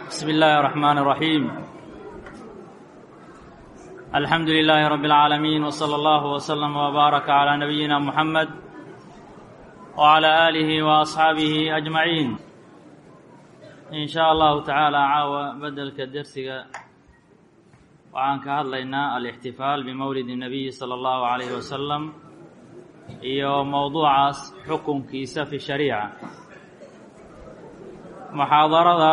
بسم الله الرحمن الرحيم الحمد لله رب العالمين وصلى الله وسلم وبارك على نبينا محمد وعلى آله وأصحابه أجمعين إن شاء الله تعالى caawa bedelka dersiga waxaan ka hadlaynaa alاxtifaal bimowlid الnabiyi salى اllahu عalayh wasalam iyo mowduucaas xukunkiisa fi shariica muxaadarada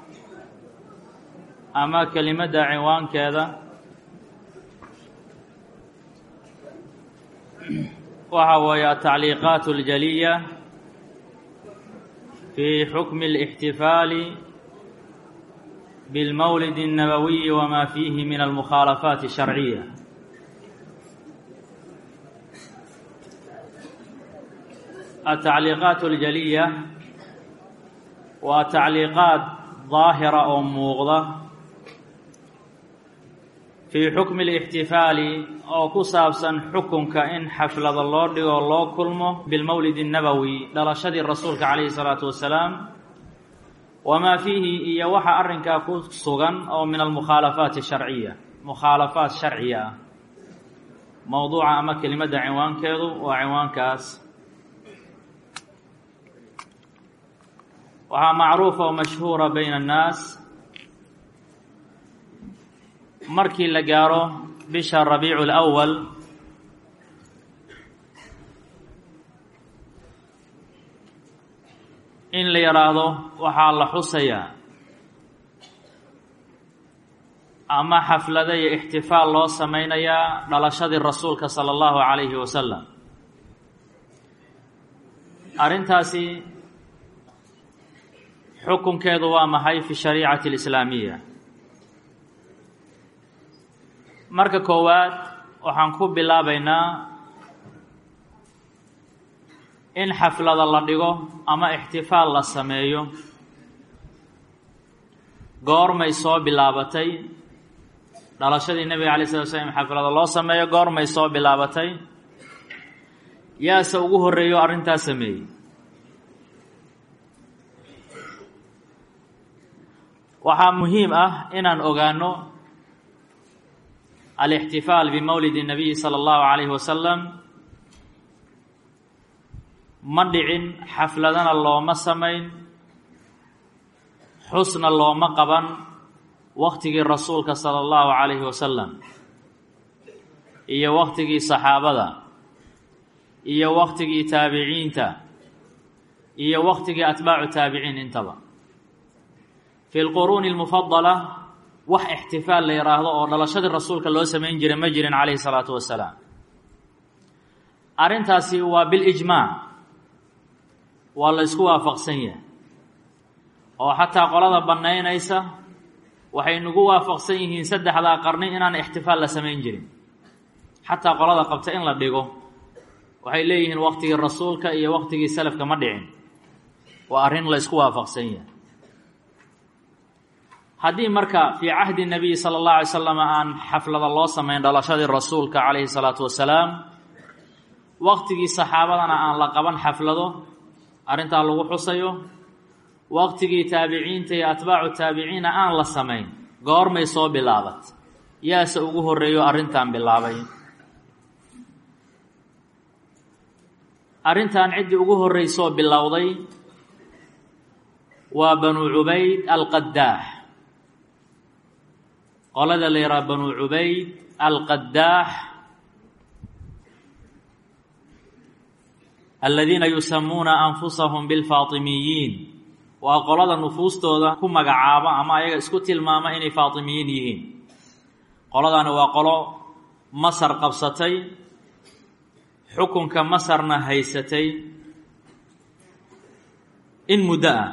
ama kelimadda cinwaankeeda waxa weeye atacliiqaat اljaliya fi xukmi الاxtifaali بالmwlid النabwiي wma fiihi min almukhaalafaat الsharciya atacliiqaat اljaliya waa tacliiqaad daahira oo muuqda fii xukmi الاxtifaali oo ku saabsan xukunka in xaflada loo dhigo loo kulmo bilmowlid الnabowi dhalashadii rasuulka calayhi الsalaatu wasalaam wamaa fiihi iyo waxa arrinkaa ku sugan oo min almukhaalafaati sharciya mukhaalafaat sharciya ah mowduuca ama kelimadda cinwaankeedu waa cinwaankaas waxaa macruufa oo mashhuura bayna annaas markii la gaaro bisha rabiicu اlأwal in la yidhaahdo waxaa la xusayaa ama xaflada iyo ixtifaal loo samaynayaa dhalashadii rasuulka sala allahu calayhi wasalam arrintaasi xukunkeedu waa maxay fi shariicati alislaamiya marka koowaad waxaan ku bilaabaynaa in xaflada la dhigo ama ixtifaal la sameeyo goormay soo bilaabatay dhalashadii nebiga alay slat slam xaflada loo sameeyo goormay soo bilaabatay yaase ugu horreeyo arrintaas sameeyey waxaa muhiim ah inaan ogaano alixtifaal bimowlid الnabiyi salى اllahu عalayhi wasalam ma dhicin xafladana looma samayn xusna looma qaban waktigii rasuulka sala allahu calayhi wasalam iyo waktigii saxaabada iyo waktigii taabiciinta iyo waktigii atbaacu taabiciin intaba fi lquruuni almufadala wax ixtifaal la yidhaahdo oo dhalashadii rasuulka loo samayn jiray ma jirin calayhi salaatu wasalaam arrintaasi waa bilijmaac waa la ysku waafaqsan yahay oo xataa qolada bannaynaysa waxay nagu waafaqsan yihiin saddexdaa qarni inaan ixtifaal la samayn jirin xataa qolada qabta in la dhigo waxay leeyihiin waktigii rasuulka iyo waktigii salafka ma dhicin waa arrin la ysku waafaqsan yahay haddii marka fii cahdi nabiyi sala allahu alay slam aan xaflada loo samayn dhalashadii rasuulka calayhi salaatu wasalaam waktigii saxaabadana aan la qaban xaflado arrintaa lagu xusayo waqtigii taabiciinta iyo atbaacu taabiciina aan la samayn goormay soo bilaabat yaase ugu horreeyo arrintan bilaabay arrintan ciddii ugu horreysoo bilowday waa banuu cubayd alqadaax qolada la yidhaha banuu cubayd alqadaax aladiina yusamuuna anfusahum bilfaatimiyiin waa qolada nufuustooda ku magacaaba ama ayaga isku tilmaama inay faatimiyiin yihiin qoladani waa qolo masar qabsatay xukunka masarna haysatay in muddo ah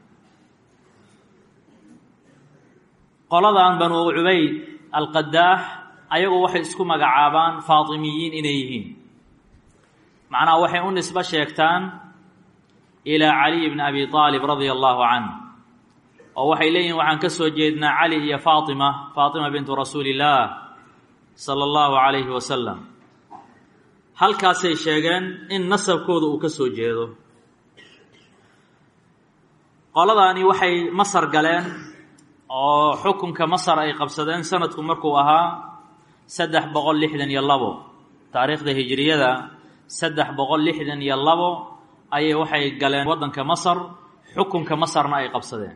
qoladan banuu cubayd alqadaax ayagu waxay isku magacaabaan faatimiyiin inay yihiin macnaha waxay u nisbo sheegtaan ilaa caliy bni abi aalib radia allahu canh oo waxay leeyihin waxaan ka soo jeednaa cali iyo faatima faatima bintu rasuuli illaah sala allahu calayhi wasalam halkaasay sheegeen in nasabkooda uu ka soo jeedo qoladaani waxay masar galeen oo xukunka masar ay qabsadeen sanadku markuu ahaa saddex boqol lixdan iyo labo taariikhda hijiriyada saddex boqol lixdan iyo labo ayay waxay galeen waddanka masar xukunka masarna ay qabsadeen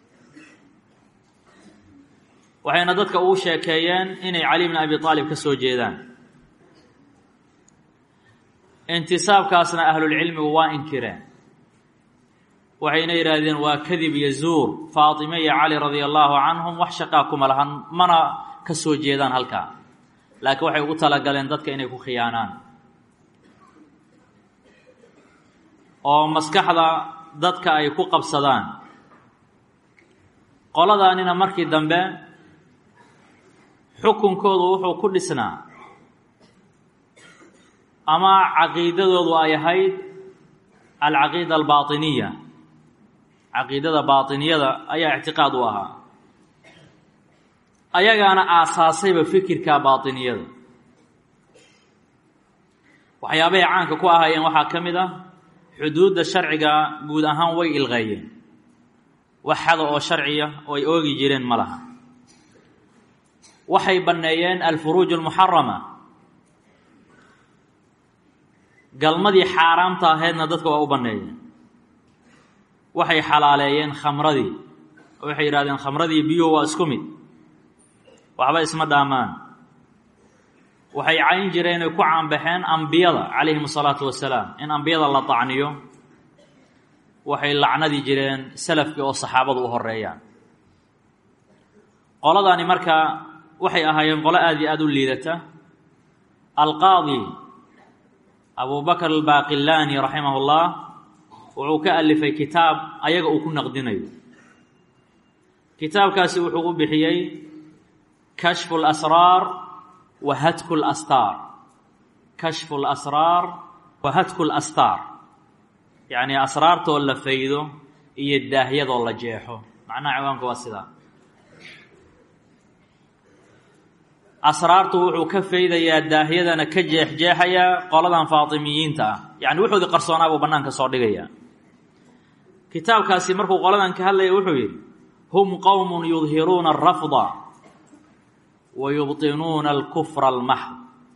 waxayna dadka ugu sheekeeyeen inay cali bn abi aalib ka soo jeedaan intisaabkaasna ahlulcilmigu waa inkireen waxayna yidhaahdeen waa kadib iyo zuur faatime iyo cali radia allaahu canhum wax shaqaa kuma lahan mana ka soo jeedaan halkaa laakiin waxay ugu talagaleen dadka inay ku khiyaanaan oo maskaxda dadka ay ku qabsadaan qoladaanina markii dambe xukunkoodu wuxuu ku dhisnaa ama caqiidadoodu ay ahayd alcaqiida albaatiniya caqiidada baatiniyada ayaa ictiqaad u ahaa ayagaana aasaasayba fikirka baatiniyada waxyaabahay caanka ku ahaayeen waxaa ka mid ah xuduudda sharciga guud ahaan way ilqeeyeen wax xada oo sharciya oo ay oogi jireen ma laha waxay banneeyeen alfuruuj almuxarama galmadii xaaraamta ahaydna dadka waa u banneeyeen waxay xalaaleeyeen khamradii oo waxay yidhahdeen khamradii biyuhu waa isku mid waxba isma dhaamaan waxay cayn jireen ay ku caanbaxeen ambiyada calayhim asalaatu wasalaam in ambiyada la tacniyo waxay lacnadi jireen salafkii oo saxaabadu u horeeyaan qoladani marka waxay ahaayeen qolo aada iyo aada u liidata alqaadi abu bakr albaaqilaani raximah ullah wuxuu ka alifay kitaab ayaga uu ku naqdinayo kitaabkaasi wuxuu u bixiyey kashfu lasraar wa hatku lastaar kashfu lasraar wa hatku lastaar yacni asraartoo la faydo iyo daahyadoo la jeexo macnaha ciwaanka waa sidaa asraartu wuxuu ka faydayaa daahyadana ka jeexjeexayaa qoladan faatimiyiinta ah yacni wuxuudii qarsoonaa buu bannaanka soo dhigayaa kitaabkaasi markuu qoladan ka hadlaya wuxuu yidhi hum qowmun yudhiruuna alrafda wa yubtinuuna alkufra almaxd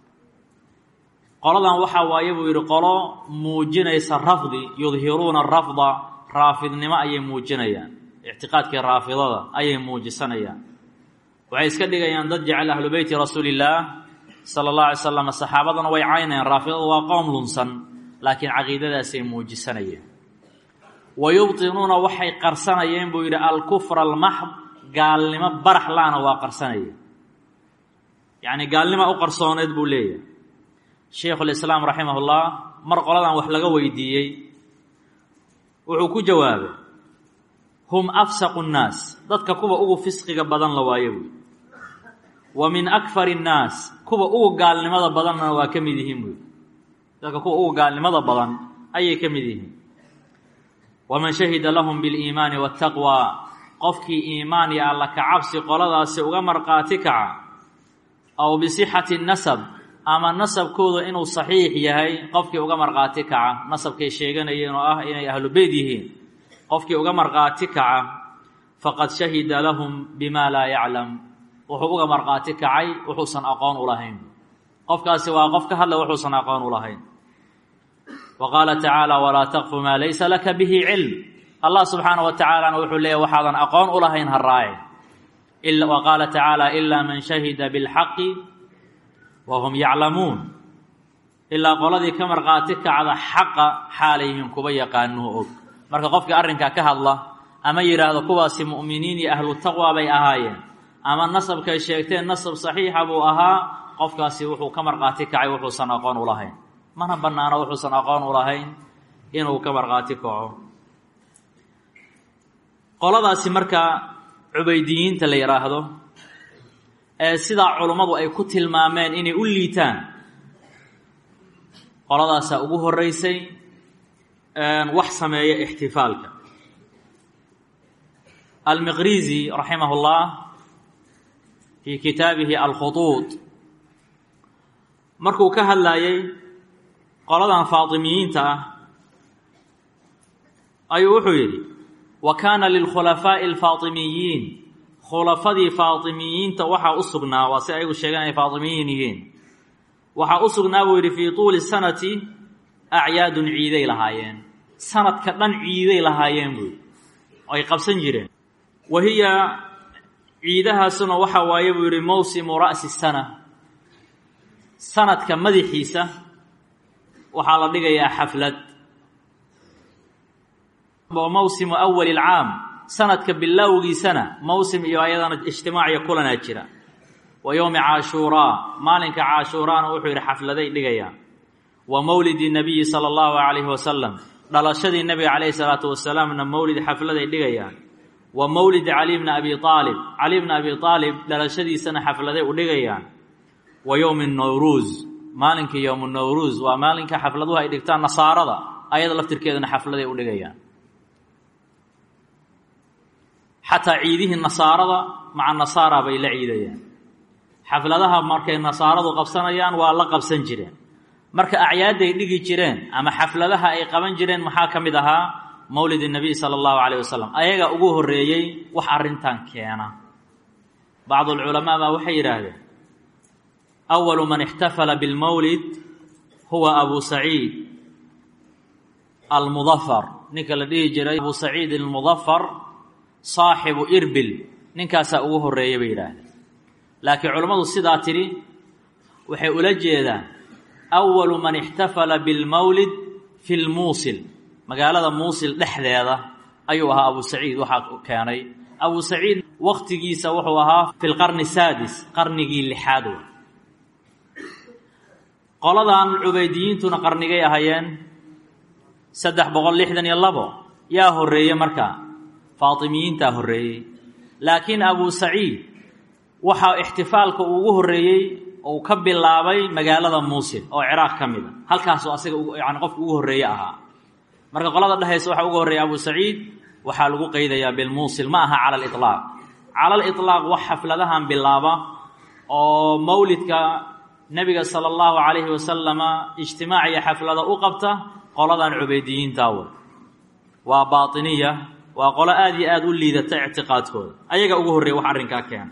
qoladan waxaa waaye buu yidhi qolo muujinaysa rafdi yudhiruuna arafda raafidnimo ayay muujinayaan ictiqaadkii raafidada ayay muujisanayaan waxay iska dhigayaan dad jecel ahlu beyti rasuulillaah sala allah alay slam saxaabadana way caynayaan raafidada waa qowm lunsan laakiin caqiidadaasay muujisanayeen wa yubtinuuna waxay qarsanayeen buu yidhi alkufra almaxd gaalnimo barax laana waa qarsanayeen yacni gaalnima u qarsooneed buu leeyahay sheikhulislaam raximahullah mar qoladan wax laga weydiiyey wuxuu ku jawaabay hum afsaqu nnaas dadka kuwa ugu fisqiga badan la waayo buy wa min akfari nnaas kuwa ugu gaalnimada badanna waa ka mid yihiin buy dadka kuwa ugu gaalnimada badan ayay ka mid yihiin waman shahida lahum biliimaani waataqwa qofkii iimaan iyo alla ka cabsi qoladaasi uga marqaati kaca aw bisixati nasab ama nasabkooda inuu saxiix yahay qofkii uga marqaati kaca nasabkay sheeganayeen oo ah inay ahlu beyt yihiin qofkii uga marqaati kaca faqad shahida lahum bima laa yaclam wuxuu uga marqaati kacay wuxuusan aqoon u lahayn qofkaasi waa qof ka hadla wuxuusan aqoon u lahayn wa qaala tacaala walaa taqfu maa laysa laka bihi cilm allah subxaana wa tacaalana wuxuu leeyahy waxaadan aqoon u lahayn ha raaci wa qaala tacaala ilaa man shahida bilxaqi wa hum yaclamuun ilaa qoladii ka marqaati kacda xaqa xaalayhin kuba yaqaanuu og marka qofkii arrinkaa ka hadla ama yidhaahdo kuwaasi mu'miniin iyo ahlu taqwa bay ahaayeen ama nasabkay sheegteen nasab saxiixa buu ahaa qofkaasi wuxuu ka marqaati kacay wuxuusan aqoon u lahayn mana bannaano wuxuusan aqoon u lahayn inuu ka marqaati kaco qoladaasi marka cubaydiyiinta la yidhaahdo ee sidaa culummadu ay ku tilmaameen inay u liitaan qoladaasaa ugu horreysay wax sameeya ixtifaalka almiqrizi raximah اllah fii kitaabihi alkhuطuud markuu ka hadlayay qoladan faatimiyiinta ah ayuu wuxuu yidhi wa kaana lilkhulafaaءi اlfaatimiyiin khulafadii faatimiyiinta waxaa u sugnaa waa si ayagu sheegaan ay faatimiyiin yihiin waxaa u sugnaa buu yidhi fii tuuli sanati acyaadun ciiday lahaayeen sanadka dhan ciiday lahaayeen buu yidhi oo ay qabsan jireen wa hiya ciidahaasuna waxa waaye buu yidhi mawsimu ra'si sana sanadka madaxiisa waxaa la dhigayaa xaflad wa mawsimu awali alcaam sanadka bilowgiisana mawsim iyo ayadana ijtimaaciyo kulanaa jira wa yowmi caashuuraa maalinka caashuuraana wuxuu yidhi xafladay dhigayaan wa mowlidi nabiyi sala allahu calayhi wasalam dhalashadii nebiga calayhi salaatu wasalaamna mowlid xafladay dhigayaan wa mowlidi cali bni abi aalib cali bni abi aalib dhalashadiisana xafladay u dhigayaan wa yowmi nowruuz maalinka yowmu nowruuz waa maalinka xafladuhu ay dhigtaan nasaarada ayada laftirkeedana xafladay u dhigayaan xataa ciidihii nasaarada maca nasaara bay la ciidayaan xafladaha markay nasaaradu qabsanayaan waa la qabsan jireen marka acyaadday dhigi jireen ama xafladaha ay qaban jireen maxaa ka mid ahaa mowlid nabiy sala allahu calayh wasalam ayaga ugu horreeyey wax arrintan keena bacdu alculamaa baa waxay yidhaahdeen awalu man ixtafala bilmowlid huwa abu saciid almudafar ninka la dhihi jiray abu saciid almudafar saaxibu irbil ninkaasaa ugu horreeya bay yidhaahdeen laakiin culammadu sidaa tidhi waxay ula jeedaan awalu man ixtafala bilmowlid fi lmuusil magaalada muusil dhexdeeda ayuu ahaa abu saciid waxaa keenay abu saciid wakhtigiisa wuxuu ahaa fi lqarni saadis qarnigii lixaad wey qoladan cubaydiyiintuna qarnigay ahaayeen saddex boqol lixdan iyo labo yaa horreeye markaa faatimiyiintaa horreeyey laakiin abu saciid waxaa ixtifaalka uu ugu horreeyey uu ka bilaabay magaalada muusil oo ciraaq ka mid a halkaasuu asaga yani qofka ugu horreeye ahaa marka qolada dhehaysa waxaa ugu horreeya abu saciid waxaa lagu qeydayaa bilmuusil ma aha cala aliطlaaq cala aliطlaaq wax xafladahan bilaaba oo mowlidka nebiga sala allahu calayhi wasalama ijtimaac iyo xaflada u qabta qoladan cubaydiyiintaa wey waa baatiniya waa qolo aada iyo aada u liidata ictiqaadkooda ayaga ugu horreeya wax arrinkaa keena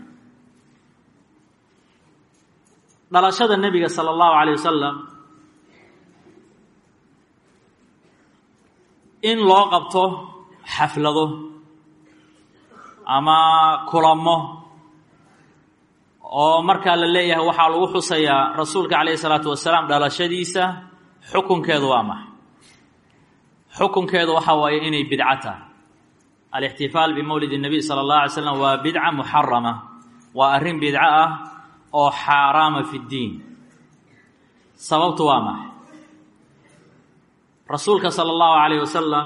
dhalashada nebiga sala allahu calayh wasalam in loo qabto xaflado ama kulamo oo markaa la leeyahay waxaa lagu xusayaa rasuulka calayhi salaatu wasalaam dhalashadiisa xukunkeedu waa maxay xukunkeedu waxaa waaye inay bidco tahay alixtifaal bimowlid الnabiy salى اllah alay slam waa bidca muxarama waa arrin bidco ah oo xaaraama fi اddiin sababtu waa maxay rasuulka salى اllahu عalayh wasalam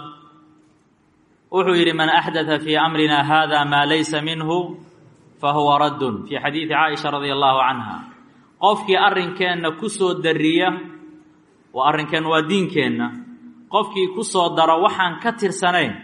wuxuu yidhi man axdatha fii amrina hada maa laysa minhu fahuwa raddun fii xadiidi caaisha radia allahu canha qofkii arrinkeenna ku soo dariya waa arrinkeenna waa diinkeenna qofkii ku soo daro waxaan ka tirsanayn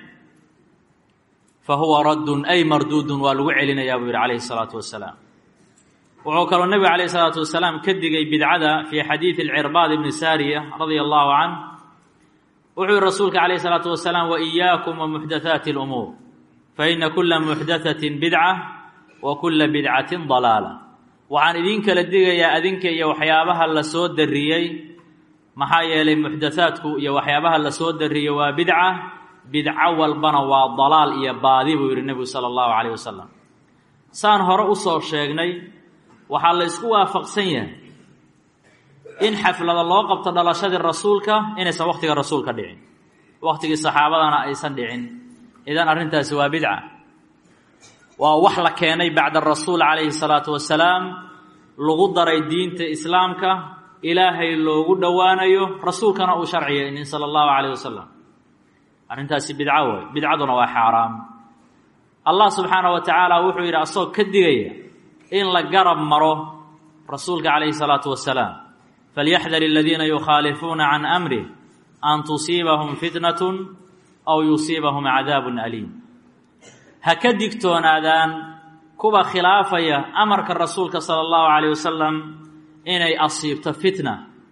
fa huwa raddun ay marduudun waa lagu celinayaa buu yidhi calayhi salaatu wasalaam wuxuu kaloo nebigu calayhi salaatu wasalaam ka digay bidcada fii xadiidi alcirbaad ibni saariya radia allahu canh wuxuu yihi rasuulka calayhi salaatu wasalaam wa iyaakum wa muxdathaati alumuur fa ina kula muxdathatin bidca wa kula bidcatin dalaala waxaan idiin kala digayaa adinka iyo waxyaabaha la soo dariyey maxaa yeelay muxdathaadku iyo waxyaabaha la soo dariyey waa bidca bidco walbana waa dalaal iyo baadi buu yidhi nebigu sala allahu calayh wasalam saan hore u soo sheegnay waxaa la ysku waafaqsan yahay in xaflada loo qabto dhalashadii rasuulka inaysan wakhtiga rasuulka dhicin wakhtigii saxaabadana aysan dhicin idan arrintaasi waa bidca waa wax la keenay bacda rasuul calayhi salaatu wasalaam lagu daray diinta islaamka ilaahay loogu dhowaanayo rasuulkana uu sharciyaynin sala allahu calayh wasalam arrintaasi bidco way bidcaduna waa xaaraam allah subxaana wa tacaala wuxuu yidhi asagoo ka digaya in la garab maro rasuulka calayhi salaatu wasalaam falyaxdar aladiina yukhaalifuuna can amrih an tusiibahum fitnatun aw yusiibahum cadaabun aliim ha ka digtoonaadaan kuwa khilaafaya amarka rasuulka sala allahu calayh wasalam inay asiibto fitna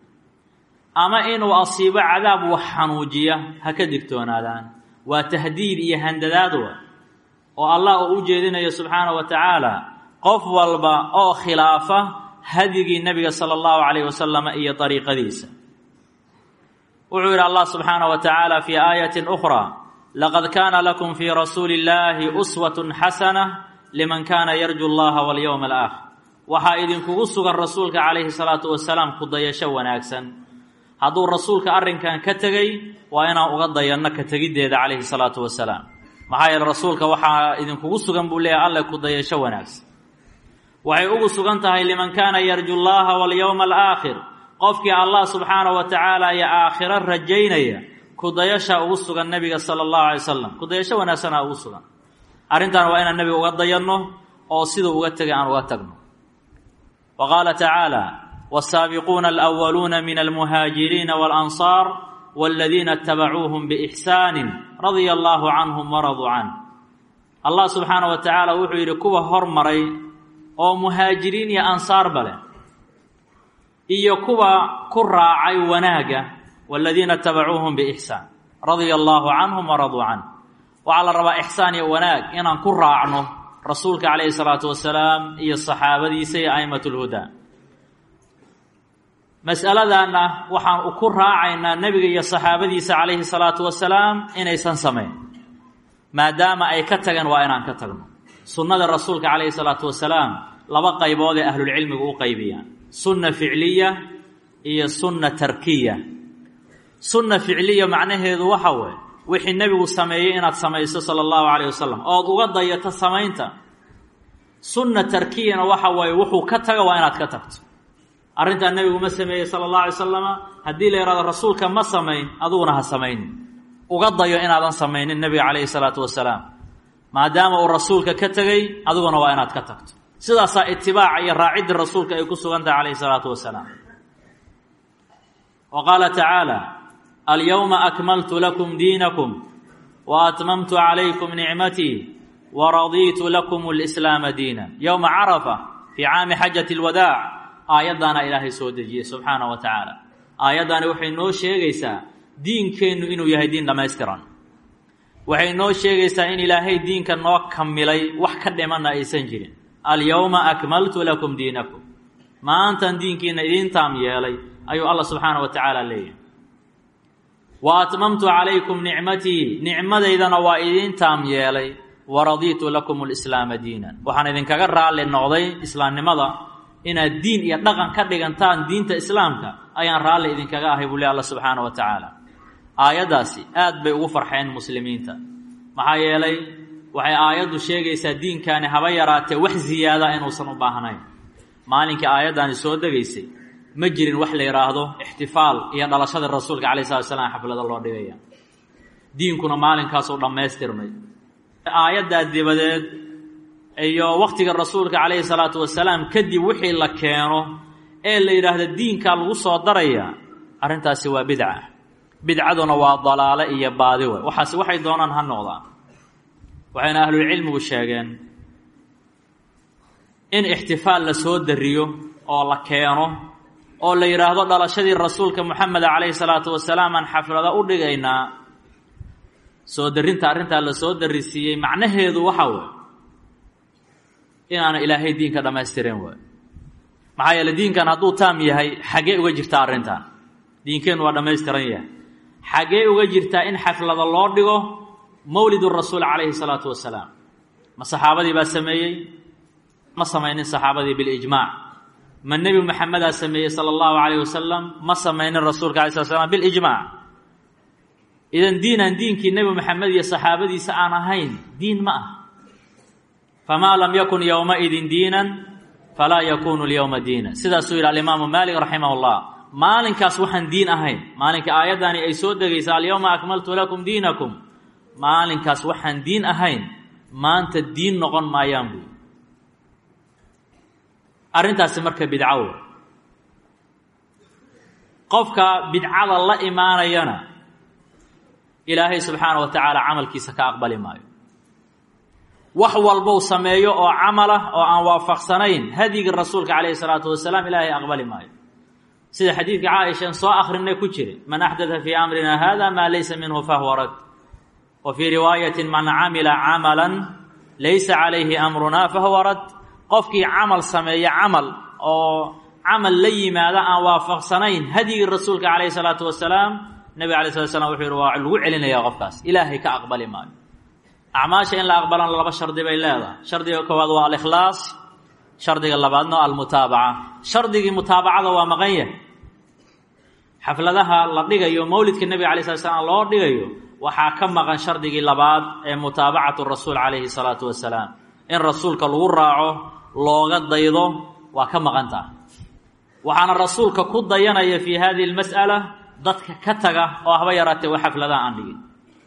ama inuu asiibo cadaab wax xanuujiya ha ka digtoonaadaan waa tahdiid iyo handadaadwa oo allah uu u jeedinayo subxaana wa tacaala qof walba oo khilaafa hadyigii nebiga sala allahu calayh wasalam iyo dariiqadiisa wuxuu yidhi allah subxaana wa tacaala fii aayatin ukhraa laqad kaana lakum fii rasuuli illaahi uswatun xasana liman kaana yarju allaha walyowma alaakhir waxaa idinkugu sugan rasuulka calayhi salaatu wasalaam ku dayasho wanaagsan hadduu rasuulka arrinkan ka tegey waa inaan uga dayanno ka tegiddeeda calayhi salaatu wasalaam maxaa yeele rasuulka waxaa idinkugu sugan buu leeyahay alle ku dayasho wanaagsan waxay ugu sugan tahay liman kaana yarju llaha walyowma alaakhir qofkii allah subxaana wa tacaala iyo aakhiro rajaynaya kudayasha ugu sugan nebiga sala allahu alay wasalam kudayasho wanaagsanaa ugu sugan arrintan waa inaan nebiga uga dayanno oo siduu uga tegay aan uga tagno wa qaala tacaala wsaabiquuna alأwaluuna min almuhaajiriina walansaar waladiina itabacuuhum biixsaani radia allahu canhum waraduu canh allah subxaana wa tacaala wuxuu yidhi kuwa hormaray oo muhaajiriin iyo ansaarba leh iyo kuwa ku raacay wanaagga waladiina itabacuuhum biixsaan radia allahu canhum waraduu canh waxaa la rabaa ixsaan iyo wanaag inaan ku raacno rasuulka calayhi salaatu wasalaam iyo saxaabadiisa iyo a'imat lhudaa mas'aladanna waxaan ku raacaynaa nebiga iyo saxaabadiisa calayhi salaatu wasalaam inaysan samayn maadaama ay ka tageen waa inaan ka tagno sunnada rasuulka calayhi salaatu wasalaam laba qaybood ee ahlulcilmigu u qaybiyaan sunna ficliya iyo sunna tarkiya sunna ficliya macnaheedu waxa weeye wixii nebigu sameeyey inaad samayso sala allahu calayh wasalam ood uga dayato samaynta sunna tarkiyana waxa waaye wuxuu ka taga waa inaad ka tagto arrintaa nebigu ma sameeyey sala allahu alay salama haddii la yidhahdo rasuulka ma samayn adiguna ha samaynin uga dayo inaadan samaynin nebiga calayhi salaatu wasalaam maadaama uu rasuulka ka tegey adiguna waa inaad ka tagto sidaasaa itibaaca iyo raacidda rasuulka ay ku sugan tahay calayhi salaatu wasalaam wa qaala tacaala alyowma akmaltu lakum diinakum wa atmamtu calaykum nicmatii wa radiitu lakum lislaama diina yowma carafa fii caami xajati lwadaac aayaddaana ilaahay soo dejiyey subxaana wa tacaala aayaddaani waxay noo sheegaysaa diinkeennu inuu yahay diin dhammaystiran waxay noo sheegaysaa in ilaahay diinka noo kamilay wax ka dhimanna aysan jirin alyowma akmaltu lakum diinakum maantan diinkiina idiin taam yeelay ayuu allah subxaana wa tacaala leeyahay wa atmamtu calaykum nicmatii nicmadaydana waa idiin taam yeelay wa radiitu lakum lislaama diinan waxaan idinkaga raalli noqday islaamnimada inaad diin iyo dhaqan ka dhigantaan diinta islaamka ayaan raalli idinkaga ahay buu le alla subxaana wa tacaala aayaddaasi aad bay ugu farxeen muslimiinta maxaa yeelay waxay aayaddu sheegaysaa diinkaani haba yaraatee wax ziyaada inuusan u baahnayn maalinkii aayaddaani soo degaysay ma jirin wax la yidhaahdo ixtifaal iyo dhalashada rasuulka calayh slat slam xaflada loo dhigaya diinkuna maalinkaasuu dhammaystirmay aayaddaa dibadeed iyo wakhtiga rasuulka calayhi salaatu wasalaam kadib wixii la keeno ee la yidhaahdo diinkaa lagu soo daraya arrintaasi waa bidca bidcaduna waa dalaale iyo baadi wey waxaase waxay doonaan ha noqdaan waxayna ahlulcilmigu sheegeen in ixtifaal la soo dariyo oo la keeno oo la yidhaahdo dhalashadii rasuulka moxameda calayhi salaatu wasalaam aan xaflado u dhigaynaa soo darinta arrintaa la soo darisiiyey macnaheedu waxa wey inaana ilaahay diinka dhammaystiren waay maxaa yeele diinkan hadduu taam yahay xaggee uga jirtaa arrintan diinkeennu waa dhammaystiran yahay xaggee uga jirtaa in xaflada loo dhigo mawlidu rasuul calayhi salaatu wasalaam ma saxaabadii baa sameeyey ma samaynin saxaabadii bilijmaac ma nebi maxamedaa sameeyey sala allahu calayh wasalam ma samaynin rasuulka alay slat slam bilijmaac idan diinaan diinkii nebi maxamed iyo saxaabadiisa aan ahayn diin ma ah famaa lam yakun yowmaidin diinan falaa yakunu lyowma diina sidaasuu yidhi alimaamu maalik raximah llah maalinkaas waxaan diin ahayn maalinka aayaddani ay soo degaysa alyowma akmaltu lakum diinakum maalinkaas waxaan diin ahayn maanta diin noqon maayaan buy arrintaasi marka bidco wey qofka bidcada la imaanayana ilaahay subxaana wa tacaala camalkiisa ka aqbali maayo wax walbou sameeyo oo camalah oo aan waafaqsanayn hadyigii rasuulka calayhi salaatu wasalaam ilaahay aqbali maayo sida xadiidka caaishan soo akrinay ku jira man axdaa fii amrina hada maa laysa minhu fahuwa rad wa fii riwaayatin man camila camalan laysa calayhi amrunaa fahuwa rad qofkii camal sameeya camal oo camal la yimaada aan waafaqsanayn hadyigii rasuulka calayhi salaatu wasalaam nebiga alay slat slam wuxuu yihi waa lagu celinaya qofkaas ilaahay ka aqbali maayo acmaasha in la aqbalana laba shardi bay leedahay shardiga koowaad waa alikhlaas shardiga labaadna almutaabaca shardigii mutaabacada waa maqan yahay xafladaha la dhigayo mowlidka nebiga alay slat slam loo dhigayo waxaa ka maqan shardigii labaad ee mutaabacatu rasuul calayhi salaatu wasalaam in rasuulka lagu raaco looga daydo waa ka maqan taha waxaana rasuulka ku dayanaya fii hadihi lmas'ala dadka ka taga oo haba yaraatee wa xafladaha aan dhigin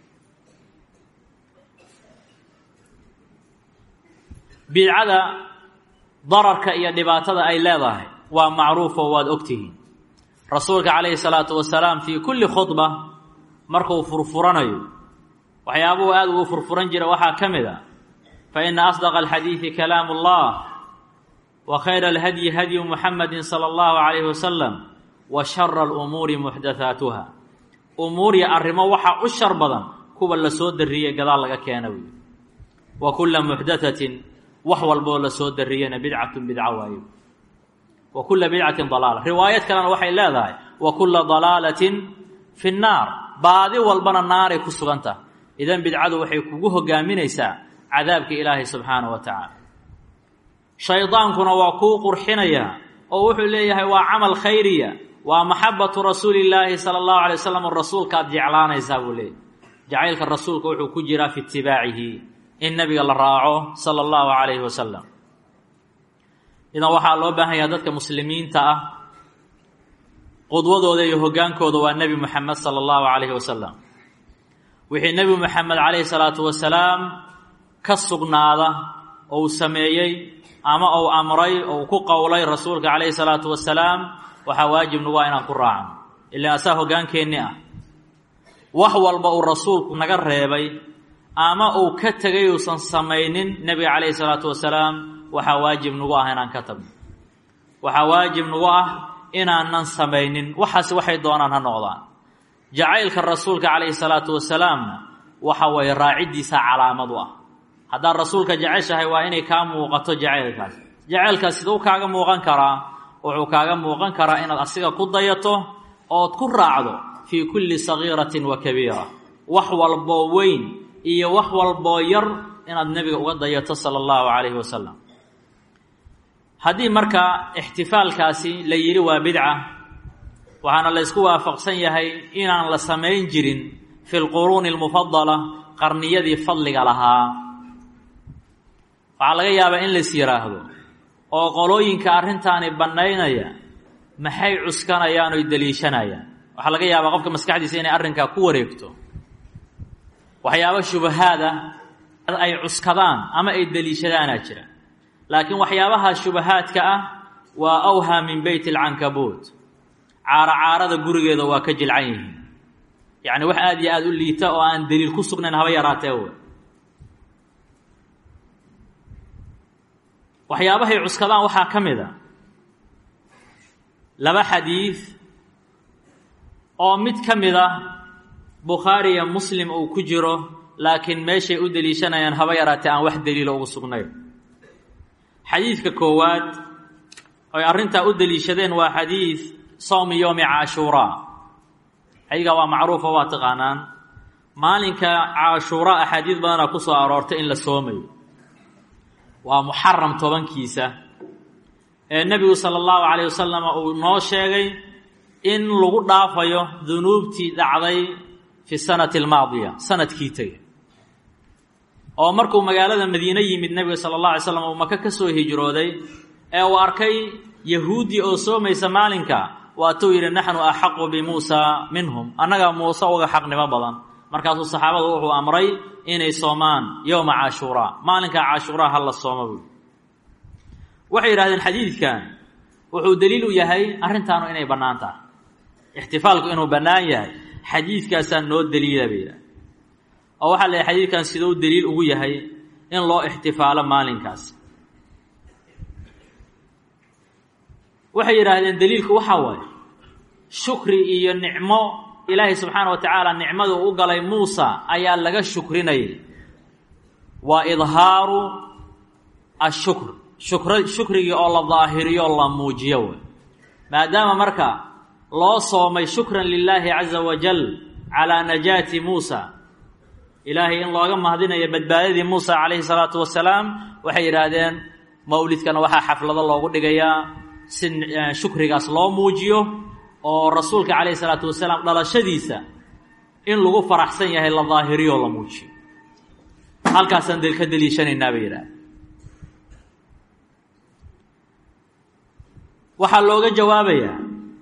bidcada dararka iyo dhibaatada ay leedahay waa macruufo waad ogtihiin rasuulka calayhi salaatu wasalaam fii kulli khudba markuu furfuranayo waxyaabuhu aada ugu furfuran jira waxaa ka mid a fa ina asdaqa alxadiidi kalaamu allah wa khayra alhadyi hadyu muxamadi sala allahu calayhi wasalam wa shara alumuuri muxdathaatuha umuur iyo arrimo waxaa u shar badan kuwa la soo darriyey gadaal laga keena wey wa kulla muxdathatin wax walboo la soo darriyena bidcatun bidco waayo wa kulla bidcatin dalaala riwaayad kalena waxay leedahay wa kulla dalaalatin fi nnaar baadi walbana naaray ku sugan tahay idan bidcadu waxay kugu hogaaminaysaa cadaabka ilaahay subxaanahu wa tacaala shaydaankuna waa kuu qurxinayaa oo wuxuu leeyahay waa camal khayriya waa maxabatu rasuuli illaahi sala allahu alay wasalam rasuulka aad jeclaanaysaa buu leeyahy jacaylka rasuulka wuxuu ku jiraa fi itibaacihi in nabiga la raaco sala allahu calayhi wasalam idan waxaa loo baahan yaha dadka muslimiinta ah qudwadooda iyo hoggaankooda waa nebi moxamed sala allahu calayhi wasalam wixii nebi moxamed calayhi salaatu wasalaam ka sugnaada ou sameeyey ama ou amray ou ku qowlay rasuulka calayhi salaatu wasalaam waxaa waajib nagu ah inaan ku raacno ilaan asaa hoggaankeenni ah wax walba uu rasuulku naga reebay ama uu ka tegay uusan samaynin nebiga calayhi salaatu wasalaam waxaa waajib nagu ah inaan ka tagno waxaa waajib nagu ah inaanan samaynin waxaasi waxay doonaan ha noqdaan jacaylka rasuulka calayhi salaatu wasalaamna waxa weeye raaciddiisa calaamad u ah haddaad rasuulka jeceshahay waa inay kaa muuqato jacaylkaas jacaylkaas siduu kaaga muuqan karaa wuxuu kaaga muuqan karaa inaad asiga ku dayato ood ku raacdo fii kulli sagiiratin wa kabiira wax walboo weyn iyo wax walboo yar inaad nebiga uga dayato sala allahu calayhi wasalam haddii marka ixtifaalkaasi la yidhi waa bidca waxaana la ysku waafaqsan yahay inaan la samayn jirin fi lquruuni almufadala qarniyadii fadliga lahaa waxaa laga yaabaa in lais yidhaahdo oo qolooyinka arrintaani bannaynaya maxay cuskanayaan oy deliishanayaan waxaa laga yaabaa qofka maskaxdiisa inay arrinkaa ku wareegto waxyaabo shubahaada ay cuskadaan ama ay deliishadaanaa jira laakiin waxyaabaha shubahaadka ah waa awhaa min beyt alcankabuut caaro caarada gurigeeda waa ka jilcan yihiin yacni wax aada iyo aada u liita oo aan deliil ku sugnayn haba yaraatee w waxyaabahay cuskadaan waxaa ka mid a laba xadiid oo mid ka mid ah bukhaari iyo muslim uu ku jiro laakiin meeshay u deliishanayaan haba yaraatee aan wax deliilo ugu sugnayn xadiidka koowaad oy arrintaa u deliishadeen waa xadiid sawmi yowmi caashuuraa xadiidkaa waa macruufo waa taqaanaan maalinka caashuuraa axaadiid badanaa ku soo aroortay in la soomayo waa muxaram tobankiisa ee nebigu sala allahu calayh wasalam uu noo sheegay in lagu dhaafayo dunuubtii dhacday fi sanati almaadiya sanadkii tegay oo markuu magaalada madiine yimid nebiga sala allah alay slam uu maka ka soo hijrooday ee uu arkay yahuudi oo soomaysa maalinka waatuu yidhi naxnu axaqu bimuusa minhum annagaa muuse uga xaqnimo badan markaasuu saxaabadu wuxuu amray inay soomaan yowma caashuuraa maalinka caashuuraa ha la sooma buy waxay yidhahdeen xadiidkan wuxuu deliil u yahay arrintaanu inay bannaan tahay ixtifaalku inuu bannaan yahay xadiidkaasaa noo deliila bay yidhahdeen oo waxaa la yahay xadiidkan siduu deliil ugu yahay in loo ixtifaalo maalinkaas waxay yidhaahdeen deliilku waxaa waaye shukri iyo nicmo ilaahay subxaana wa tacaala nicmadu u galay muusa ayaa laga shukrinayay waa idhaaru ashukr shukr shukrigii oo la daahiriyo o la muujiyo wey maadaama marka loo soomay shukran lilaahi caza wajal calaa najaati muusa ilaahay in looga mahadinayo badbaadadii muusa calayhi salaatu wasalaam waxay yidhaahdeen mawlidkana waxaa xaflado loogu dhigayaa si shukrigaas loo muujiyo oo rasuulka calayhi salaatu wasalaam dhalashadiisa in lagu faraxsan yahay la daahiriyo oo la muujiyo halkaasaan ka deliishanaynaa bay yidhahdeen waxaa looga jawaabayaa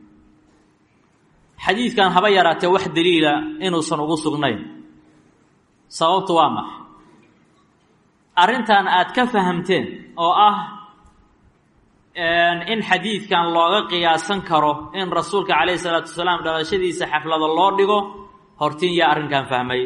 xadiidkan haba yaraatee wax daliila inuusan ugu sugnayn sababtu waa maxay arrintan aad ka fahamteen oo ah in xadiidkan looga qiyaasan karo in rasuulka calayhi salaatu wasalaam dhalashadiisa xaflado loo dhigo hortiin yaa arrinkan fahmay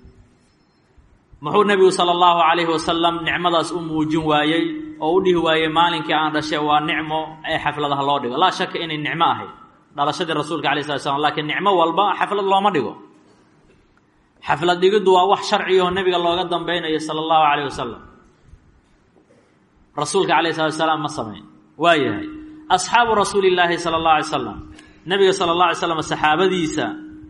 muxuu nebigu sala allahu calayhi wasalam nicmadaas u muujin waayey oo u dhihi waayey maalinkii aan dhashay waa nicmo ee xafladaha loo dhigo laa shaka inay nicmo ahayd dhalashadii rasuulka alay slat slam lakiin nicmo walba xaflad looma dhigo xaflad dhigiddu waa wax sharciyaho nebiga looga dambeynayo sala allahu calayh wasalam rasuulka calayh salatu salaam ma samayn waa yahay asxaabu rasuuli illaahi sala allahu alay slam nebiga sala allah alay slam saxaabadiisa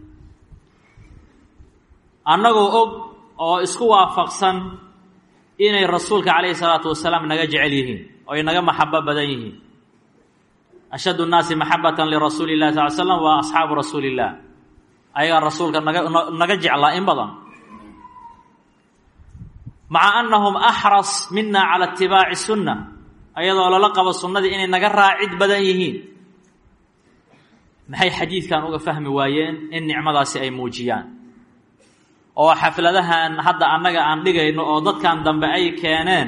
annagoo og oo isku waafaqsan inay rasuulka calayhi salaatu wasalaam naga jecel yihiin oo ay naga maxabo badan yihiin ashaddu nnaasi maxabatan lirasuuli illahi sal l slam waa asxaabu rasuuli illah ayagaa rasuulka naga naga jeclaa in badan maca annahum axras mina cala itibaaci sunna ayadoo lala qabo sunnadii inay naga raacid badan yihiin maxay xadiidkan uga fahmi waayeen in nicmadaasi ay muujiyaan oo xafladahan hadda annaga aan dhigayno oo dadkan dambe ay keeneen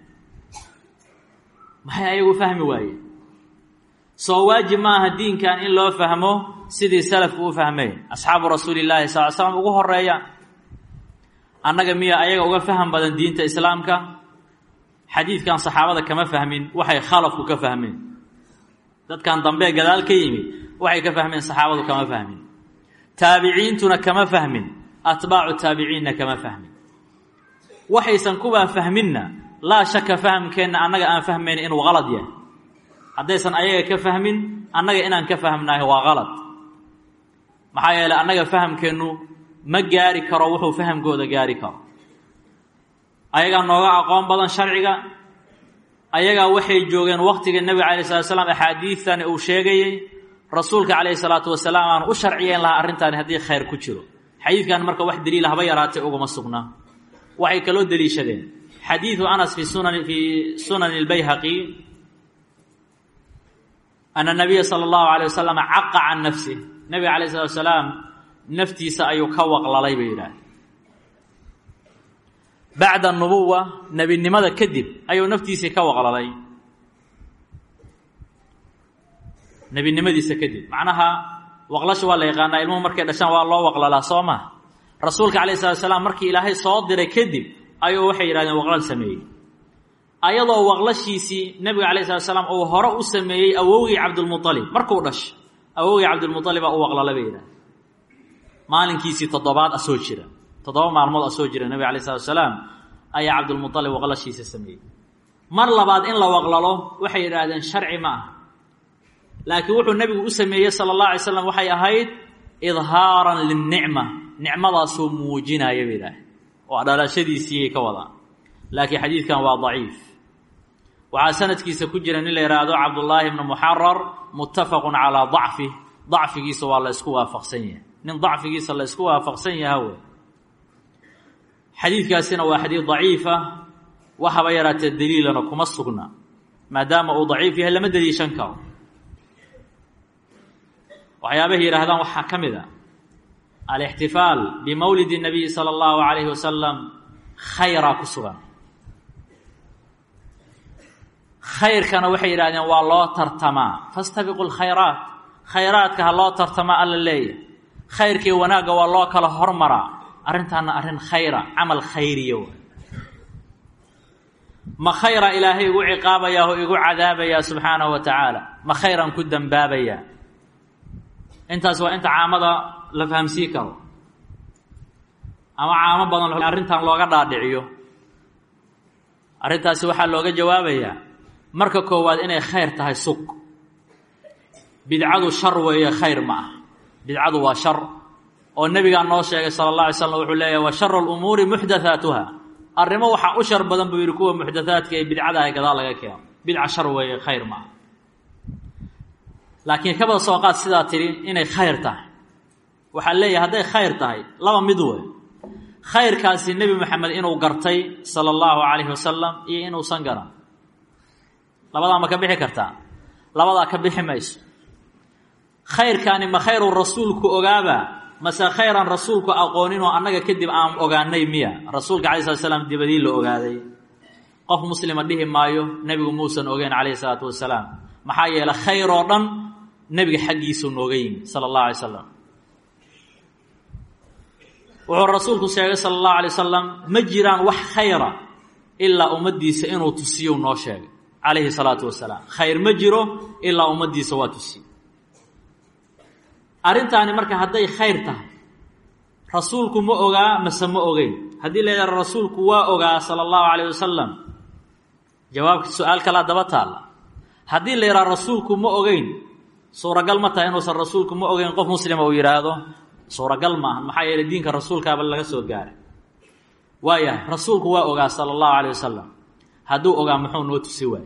maxay ayagu fahmi waayeen soo waajib maaha diinkan in loo fahmo sidii salafku u fahmeen asxaabu rasuuli llaahi sal l slam ugu horeeyaan annaga miya ayaga uga faham badan diinta islaamka xadiidkan saxaabada kama fahmin waxay khalafku ka fahmeen dadkan dambe gadaal ka yimid waxay ka fahmeen saxaabadu kama fahmin taabiciintuna kama fahmin atbaacu taabiciinna kama fahmin waxaysan kuwaa fahminna laa shaka fahamkeenna annaga aan fahmayn inuu qalad yahay haddaysan ayaga ka fahmin annaga inaan ka fahmnahay waa qalad maxaa yeeley annaga fahamkeennu ma gaari karo wuxuu fahamkooda gaari karo ayagaa nooga aqoon badan sharciga ayagaa waxay joogeen waqtiga nebiga calayh salatu slam axaadiidtani uu sheegayey rasuulka calayhi salaatu wasalaam aan u sharciyeyn lahaa arrintaani haddii khayr ku jiro xadiidkan marka wax daliila haba yaraatay uguma sugnaa waxay kaloo deliishadeen xadiidu anas fi sunan fii sunani اlbayhaqi ana nabiya sala allahu alay wasalam caqa can nafsih nebiga alayh salatu wasalaam naftiisa ayuu ka waqlalay bay yidhaahde bacda nubuwa nebinimada kadib ayuu naftiisii ka waqlalay nebinimadiisa kadib macnaha waqlasha waa la yaqaanaa ilmuhu markay dhashaan waa loo waqlalaa soo maha rasuulka calayh salatu salaam markii ilaahay soo diray kadib ayuu waxay yidhahdeen waqlal sameeyey ayadoo waqlashiisii nebiga calayh salatu salaam uu hore u sameeyey awowgii cabdulmualib markuu dhashay awowgii cabdilmualibaa u waqlala bay yidhahdeen maalinkiisii toddobaad asoo jira toddoba maalmood asoo jira nebiga alayh salatu salaam ayaa cabdulmualib waqlashiisa sameeyey mar labaad in la waqlalo waxay yidhaahdeen sharci ma aha laakiin wuxuu nebigu u sameeyey sala allah alay slam waxay ahayd idhaaran linnicma nicmadaasuu muujinaya bay idhaaheen oo dhalashadiisiiyay ka wadaan laakiin xadiidkan waa daciif waxaa sanadkiisa ku jira nin la yidhaahdo cabdullaahi bnu muxarar muttafaqun calaa dacfih dacfigiisa waa la ysku waafaqsan yahay nin dacfigiisa la ysku waafaqsan yaha wey xadiidkaasina waa xadiid daciifa waxaba yaraatee daliilana kuma sugna maadaama uu daciif yahay lama deliishan karo waxyaabahay yidhaahdaan waxaa ka mid a alixtifaal bimawlidi nabiyi sala allahu calayhi wasalam khayraa ku sugan khayrkana waxay yidhahdeen waa loo tartamaa fastabiqu lkhayraat khayraadka ha loo tartamaa alla leeyahy khayrkii wanaagga waa loo kala hormaraa arrintaana arrin khayra camal khayriya wa ma khayra ilaahay igu ciqaabayaa oo igu cadaabayaa subxaanahu wa tacaala ma khayraan ku dembaabayaa intaas waa inta caamada la fahamsii karo ama caamo badan arrintan looga dhaadhiciyo arrintaasi waxaa looga jawaabayaa marka koowaad inay khayr tahay sug bidcadu shar weeye khayr ma ah bidcadu waa shar oo nebigaa noo sheegay sala allah alay slam wuxuu leeyahy wa sharu lumuuri muxdathaatuha arrimo waxaa u shar badan buu yidhi kuwa muxdathaadka ee bidcada ay gadaal laga keeno bidca shar weeye khayr ma ah laakiin kabada soo qaad sidaa tidhi inay khayr tahay waxaa leeyahay hadday khayr tahay laba mid wey khayrkaasi nebi moxamed inuu gartay sala allahu calayhi wasalam iyo inuusan garan labadaa ma ka bixi kartaa labadaa ka bixi mayso khayrkaani ma khayru rasuulku ogaaba mase khayran rasuulku aqooninoo annaga kadib aan ogaanay miya rasuulka alai slat slam dibadii la ogaaday qof muslima dhihi maayo nebigu muusan ogeyn calayhi salaatu wasalaam maxaa yeeley khayr oo dhan nebiga xaggiisuu nooga yimi sala allahu alay slam wuxuu rasuulku sheegay sala allahu alay wasalam ma jiraan wax khayra ilaa ummaddiisa inuu tusiyo noo sheegay calayhi salaatu wasalaam khayr ma jiro ilaa ummaddiisa waa tusiye arrintaani marka hadday khayr tahay rasuulku ma ogaa mase ma ogeyn haddii la yidhaha rasuulku waa ogaa sala allahu calayh wasalam jawaabka su-aal kalaa daba taalla haddii la yidhaha rasuulku ma ogeyn suuragal ma tahay inuusan rasuulku ma ogeyn qof muslima uu yidhaahdo suuragal maahan maxaa yeeley diinka rasuulkaaba laga soo gaaray waayahay rasuulku waa ogaa sala allahu calayh wasalam hadduu ogaa muxuu noo tusi waayey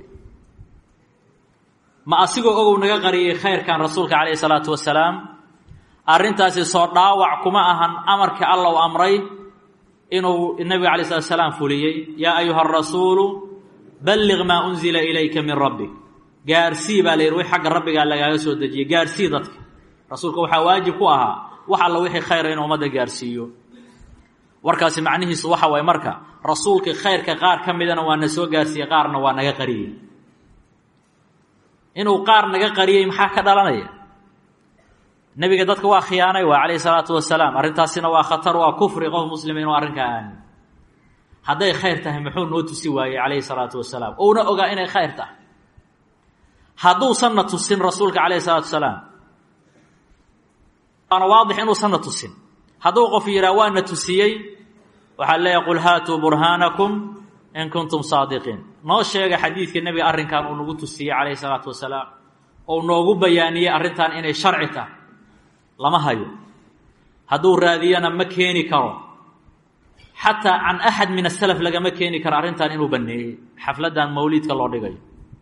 ma asigoo ogow naga qariyey khayrkan rasuulka calayhi salaatu wasalaam arrintaasi soo dhaawac kuma ahan amarka alla u amray inuu nebiga alay slat salaam fuliyey yaa ayuha arasuulu balliq maa unzila ilayka min rabbik gaarsii baa la yidhi wix xagga rabbigaa lagaaga soo dejiyey gaarsii dadka rasuulka waxaa waajib ku ahaa wax alla wixii khayra inuu ummadda gaarsiiyo warkaasi macnihiisu waxa waye marka rasuulkii khayrka qaar ka midana waa na soo gaarsiiyey qaarna waa naga qariyey inuu qaar naga qariyey maxaa ka dhalanaya nebiga dadka waa khiyaanay waa calayhi salaatu wasalaam arrintaasina waa khatar waa kufri qof muslima inuu arrinkaa aamin hadday khayr tahay muxuu noo tusi waayey calayhi salaatu wasalaam uuna ogaa inay khayr tahay hadduusanna tusin rasuulka calayhi salaatu wasalaam waana waadix inuusanna tusin hadduu qof yidhaha waana tusiyey waxaa leeyahy qul haatuu burhaanakum in kuntum saadiqiin noo sheega xadiidka nebiga arrinkan uu nagu tusiyey calayhi salaatu wasalaam ou noogu bayaaniyey arrintan inay sharci tahay lama hayo hadduu raadiyana ma keeni karo xataa can axad min asalaf lagama keeni karo arrintan inuu baneeyey xafladdan mawliidka loo dhigayo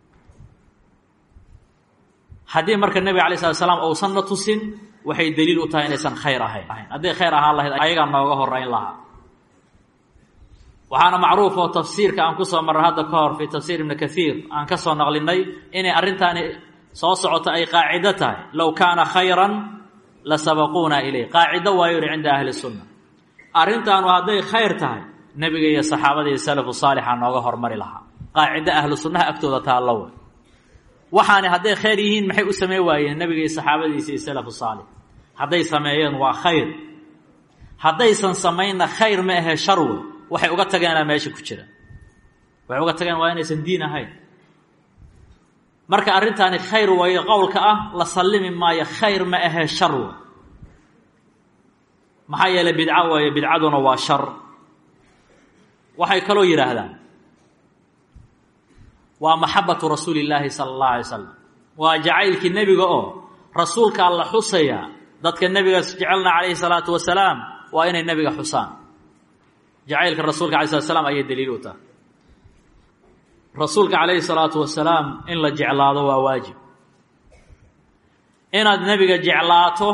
haddii marka nebiga alay slat slaam uusanna tusin waxay daliil u tahay inaysan khayr ahayn hadday khayr ahaan lahayd ayagaa nooga horeyn lahaa waxaana macruuf oo tafsiirka aan kusoo marray hadda ka hor fii tafsiir ibni kaiir aan ka soo naqlinay inay arrintaani soo socoto ay qaacido tahay low kaana khayran la sabaquuna ileyh qaacido waayo yihi cinda ahli sunna arrintaanu hadday khayr tahay nebiga iyo saxaabada iyo salafu saalixa nooga hormari lahaa qaacido ahlu sunnaha agtooda taallo wey waxaani hadday khayr yihiin maxay u samey waayeen nebiga iyo saxaabadiisa iyo salafu saalix hadday sameeyeen waa khayr haddaysan samaynna khayr ma ahe shar wey waxay uga tageenaa meesha ku jira waxay uga tageen waa inaysan diin ahayn marka arrintaani khayr waayo qowlka ah la sallimi maayo khayr ma ahee shar wey maxaa yeeley bidco waayo bidcaduna waa shar waxay kaloo yidhaahdaan waa maxabatu rasuuli illaahi sala allahu alay slam waa jacaylkii nebiga oo rasuulkaa la xusaya dadka nebigaas jecelna calayhi salaatu wasalaam waa inay nebiga xusaan jacaylka rasuulka alay slat slam ayay daliil u tahay rasuulka calayhi salaatu wasalaam in la jeclaado waa waajib inaad nebiga jeclaato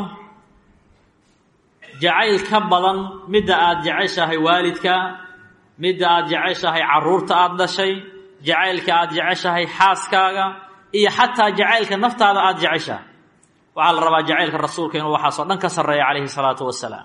jacayl ka badan midda aada jeceshahay waalidka midda aada jeceshahay carruurta aada dhashay jacaylka aada jeceshahay xaaskaaga iyo xataa jacaylka naftaada aada jeceshahay waxaa la rabaa jacaylka rasuulka inuu waxaasoo dhan ka sarreeya calayhi salaatu wasalaam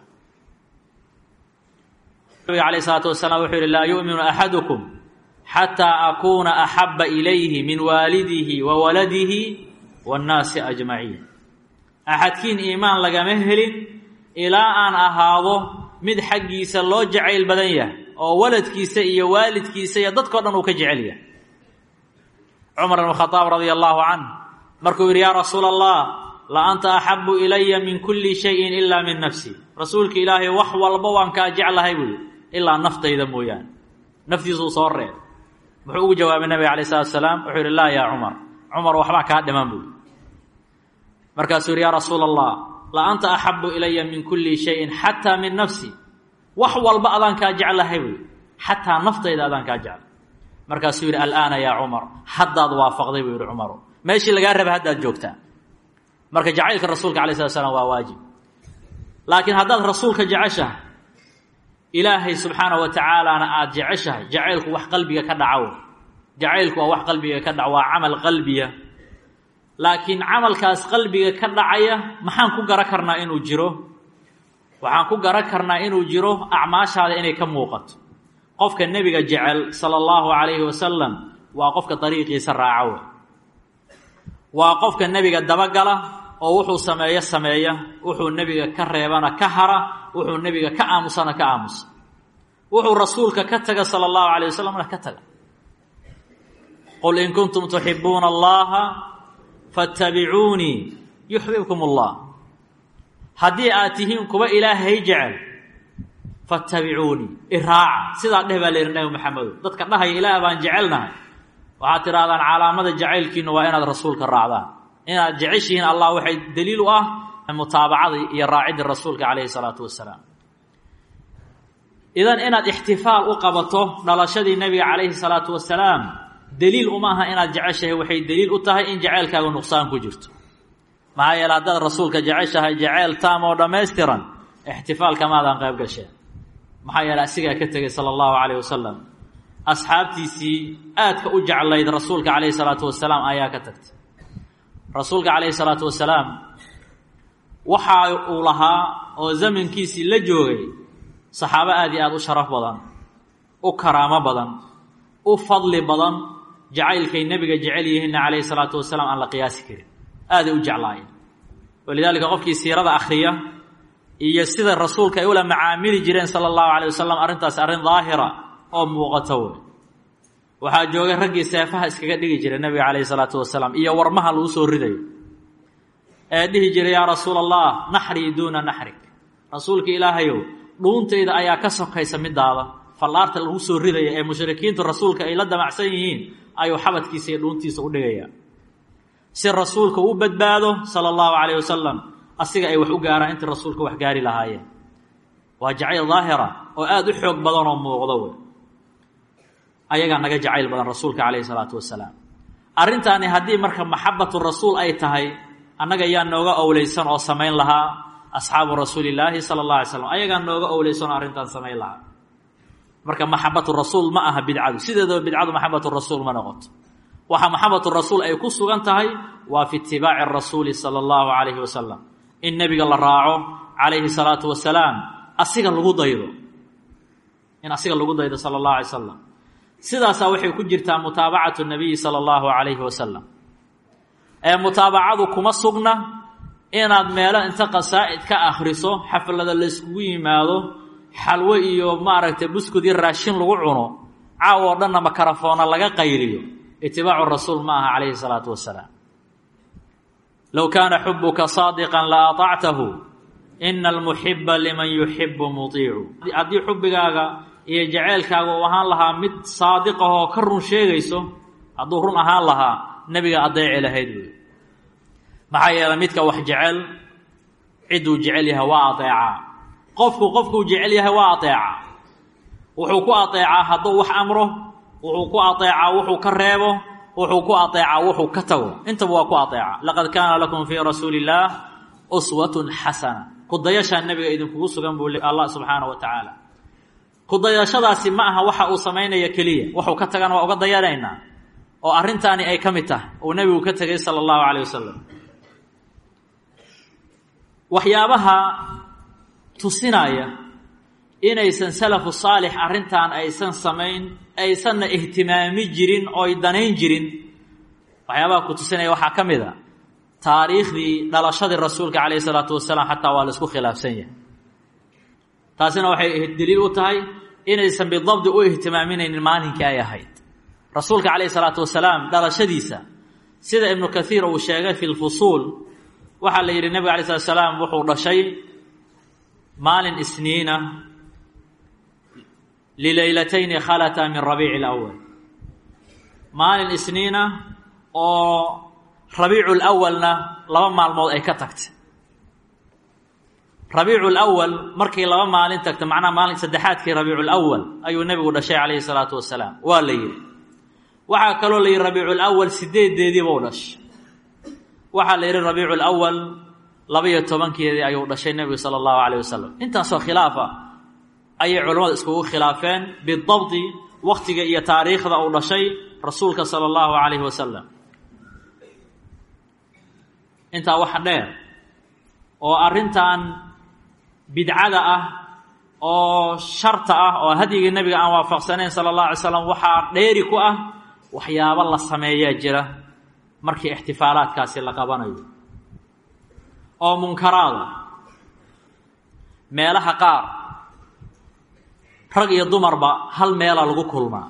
nabiga alayh salaatu wasalaam wuxuu yihi laa yu'minu axadukum xataa akuuna axaba ilayhi min waalidihi wa waladihi waannaasi ajmaciin axadkiin iimaan lagama helin ilaa aan ahaado mid xaggiisa loo jacayl badan yahay oo waladkiisa iyo waalidkiisa iyo dadkao dhan uu ka jecel yahay cumar ibn khadaab radia allahu canh markuu yidhi yaa rasuula allah la anta axabu ilaya min kulli shayin ilaa min nafsi rasuulka ilaahay wax walba waan kaa jeclahay buuyi ilaa naftayda mooyaane naftiisuu soo reeb muxuu ugu jawaabay nabiga alayh salatu asalaam wuxuu yihi laa yaa cumar cumar waxbaa kaa dhiman buui markaasuu yihi yaa rasuula allah la anta axabu ilaya min kulli shayin xataa min nafsi wax walba adaan kaa jeclahay buui xataa naftayda adaan kaa jeclay markaasuu yidhi alaana yaa cumar haddaad waafaqday buu yihi cumaru meeshii lagaa raba haddaad joogtaa marka jacaylka rasuulka alay slat slam waa waajib laakiin haddaad rasuulka jeceshahay ilaahay subxaana wa tacaalaana aada jeceshahay jacaylku wax qalbiga ka dhaco jacaylku waa wax qalbiga ka dhaco waa camal qalbiya laakiin camalkaas qalbiga ka dhacaya maxaan ku gara karnaa inuu jiro waxaan ku gara karnaa inuu jiro acmaashaada inay ka muuqato qofka nebiga jecel sala allahu calayhi wasalam waa qofka dariiqiisa raaca waa qofka nebiga dabagala oo wuxuu sameeyo sameeya wuxuu nebiga ka reebana ka hara wuxuu nebiga ka aamusana ka aamusa wuxuu rasuulka ka taga sala allahu calayh wasalamna ka taga qul in kuntum tuxibuuna allaha fattabicuunii yuxbibkum allah haddii aad tihiin kuwa ilaahay jecel fattabicuunii iraaca sidaa dheh baa la yidhi nabi maxamedo dadka dhahaya ilaah baan jecelnahay waxaad tidhahdaan calaamada jacaylkiinu waa inaad rasuulka raacdaan inaad jeceshihiin allah waxay daliil u ah mutaabacada iyo raacidda rasuulka calayhi salaatu wasalaam idan inaad ixtifaal u qabato dhalashadii nebiga calayhi salaatu wasalaam daliil uma aha inaad jeceshahay waxay daliil u tahay in jaceylkaaga nuqsaan ku jirto maxaa yeele haddaad rasuulka jeceshahay jaceyl taam oo dhammaystiran ixtifaalkamaadan qayb gasheen maxaa yeele asigaa ka tegay sala allahu calayh wasalam asxaabtiisii aadka u jeclayd rasuulka calayhi salaatu wasalaam ayaa ka tagtay rasuulka calayhi salaatu wasalaam waxa uu lahaa oo zamankiisii la joogay saxaabo aad iyo aada u sharaf badan u karaamo badan u fadli badan jacaylkay nebiga jecel yihiinna calayhi salaatu wasalaam aan la qiyaasi karin aaday u jeclaayeen walidaalika qofkii siirada akhriya iyo sida rasuulka ay ula macaamili jireen sala allahu calayh wasalam arrintaas arrin daahira oo muuqato wey waxaa joogay raggii seefaha iskaga dhigi jiray nebiga calayhi salaatu wasalaam iyo warmaha lagu soo ridayo ee dhihi jiray yaa rasuula allah naxrii duuna naxrik rasuulka ilaahayow dhuuntayda ayaa ka sokaysa midaada fallaarta lagu soo ridaya ee mushrikiintu rasuulka ay la damacsan yihiin ayuu xabadkiisa iyo dhuuntiisa u dhigayaa si rasuulka u badbaado sala allahu calayh wasalam asiga ay wax u gaaraan intii rasuulka wax gaari lahaayeen waa jacayl daahira oo aada u xoog badan oo muuqdo wey ayagaa naga jacayl badan rasuulka calayhi salaatu wasalaam arrintaani haddii marka maxabatu rasuul ay tahay annaga yaa nooga owleysan oo samayn lahaa asxaabu rasuulillaahi sala allah alay slam ayagaa nooga owleysan oo arrintaan samayn lahaa marka maxabatu rasuul ma aha bidcadu sideedaba bidcadu maxabatu rasuul ma noqoto waxa maxabatu rasuul ay ku sugan tahay waa fi itibaaci rasuuli sala allahu calayhi wasalam in nebiga la raaco calayhi salaatu wasalaam asiga lagu daydo in asiga lagu daydo sala allahu alay slam sidaasaa waxay ku jirtaa mutaabacatu nabiyi sala allahu calayhi wasalam ee mutaabacadu kuma sugna inaad meelo inta qasaa'id ka akhriso xaflada layskugu yimaado xalwo iyo maaragtay buskud iyo raashin lagu cuno caaw oo dhanna makarafoona laga qayliyo itibaacu rasuul ma aha calayhi salaatu wasalaam low kaana xubuka saadiqan la aطactahu ina almuxiba liman yuxibu muiicu haddii xubigaaga iyo jaceylkaaga uu ahaan lahaa mid saadiq ah oo ka run sheegayso hadduu run ahaan lahaa nebiga adeeci lahayd wey maxaa yeeley midka wax jecel cidduu jecel yahay waa adeecaa qofku qofkuu jecel yahay waa adeecaa wuxuu ku adeecaa hadduu wax amro wuxuu ku adeecaa wuxuu ka reebo wuxuu ku adeecaa wuxuu ka tago intaba waa ku adeeca laqad kaana lakum fii rasuuli illaah uswatun xasana kudayashaa nebiga idinkugu sugan buu allah subxaana wa tacaala kudayashadaasi ma aha waxa uu samaynaya keliya wuxuu ka tagana waa uga dayanaynaa oo arrintaani ay ka mid tahay uu nebigu ka tegay sala allahu calayh wasalam waxyaabaha tusinaya inaysan salafu saalix arrintan aysan samayn aysanna ihtimaami jirin ooy danayn jirin waxyaabaha ku tusinaya waxaa ka mid a taariikhdii dhalashadii rasuulka calayhi salaatu wasalaam xataa waa la isku khilaafsan yahay taasina waxay daliil u tahay inaysan bidabdi u ihtimaaminaynin maalinkii ay ahayd rasuulka calayhi salaatu wasalaam dhalashadiisa sida ibnu kathiir uu sheegay fi lfusuul waxaa la yidhi nebiga alay slat slaam wuxuu dhashay maalin isniina lilaylatayni khalata min rabiici اlawal maalin isniina oo rabiicul awalna laba maalmood ay ka tagtay rabiicul awal markay laba maalin tagta macnaha maalin saddexaadkii rabiicul awal ayuu nebigu dhashay calayhi salaatu wasalaam waa la yidhi waxaa kaloo la yidhi rabiicul awal sideedeediibuu dhashay waxaa la yidhi rabiicul awal laba-iyo tobankeedii ayuu dhashay nebigu sala allahu calayh wasalam intaasoo khilaaf ah ayay culimmadu iskugu khilaafeen bidabdi wakhtiga iyo taariikhda uu dhashay rasuulka sala allahu calayhi wasalam intaa waxa dheer oo arrintan bidcada ah oo sharta ah oo hadyigii nebiga aan waafaqsanayn sala allah alay slam waxaa dheeri ku ah waxyaabo la sameeyaa jira markii ixtifaalaadkaasi la qabanayo oo munkaraada meelaha qaar rag iyo dumarba hal meela lagu kulmaa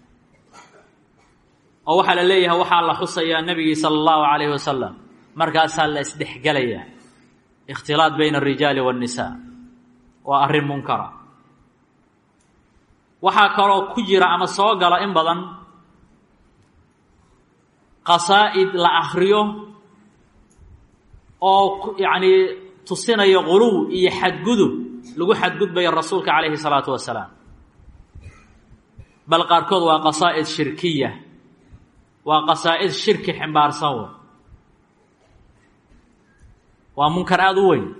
oo waxaa la leeyahay waxaa la xusayaa nebigii sala allahu calayhi wasalam markaasaa la isdhexgelayaa ikhtilaad bayna alrijaali waannisaa waa arrin munkara waxaa kaloo ku jira ama soo gala in badan qasaa'id la akhriyo oo yacnii tusinayo quluw iyo xadgudub lagu xadgudbayo rasuulka calayhi salaatu wasalaam bal qaarkood waa qasaa'id shirkiya waa qasaa'id shirki ximbaarsan wey waa munkar aada u weyn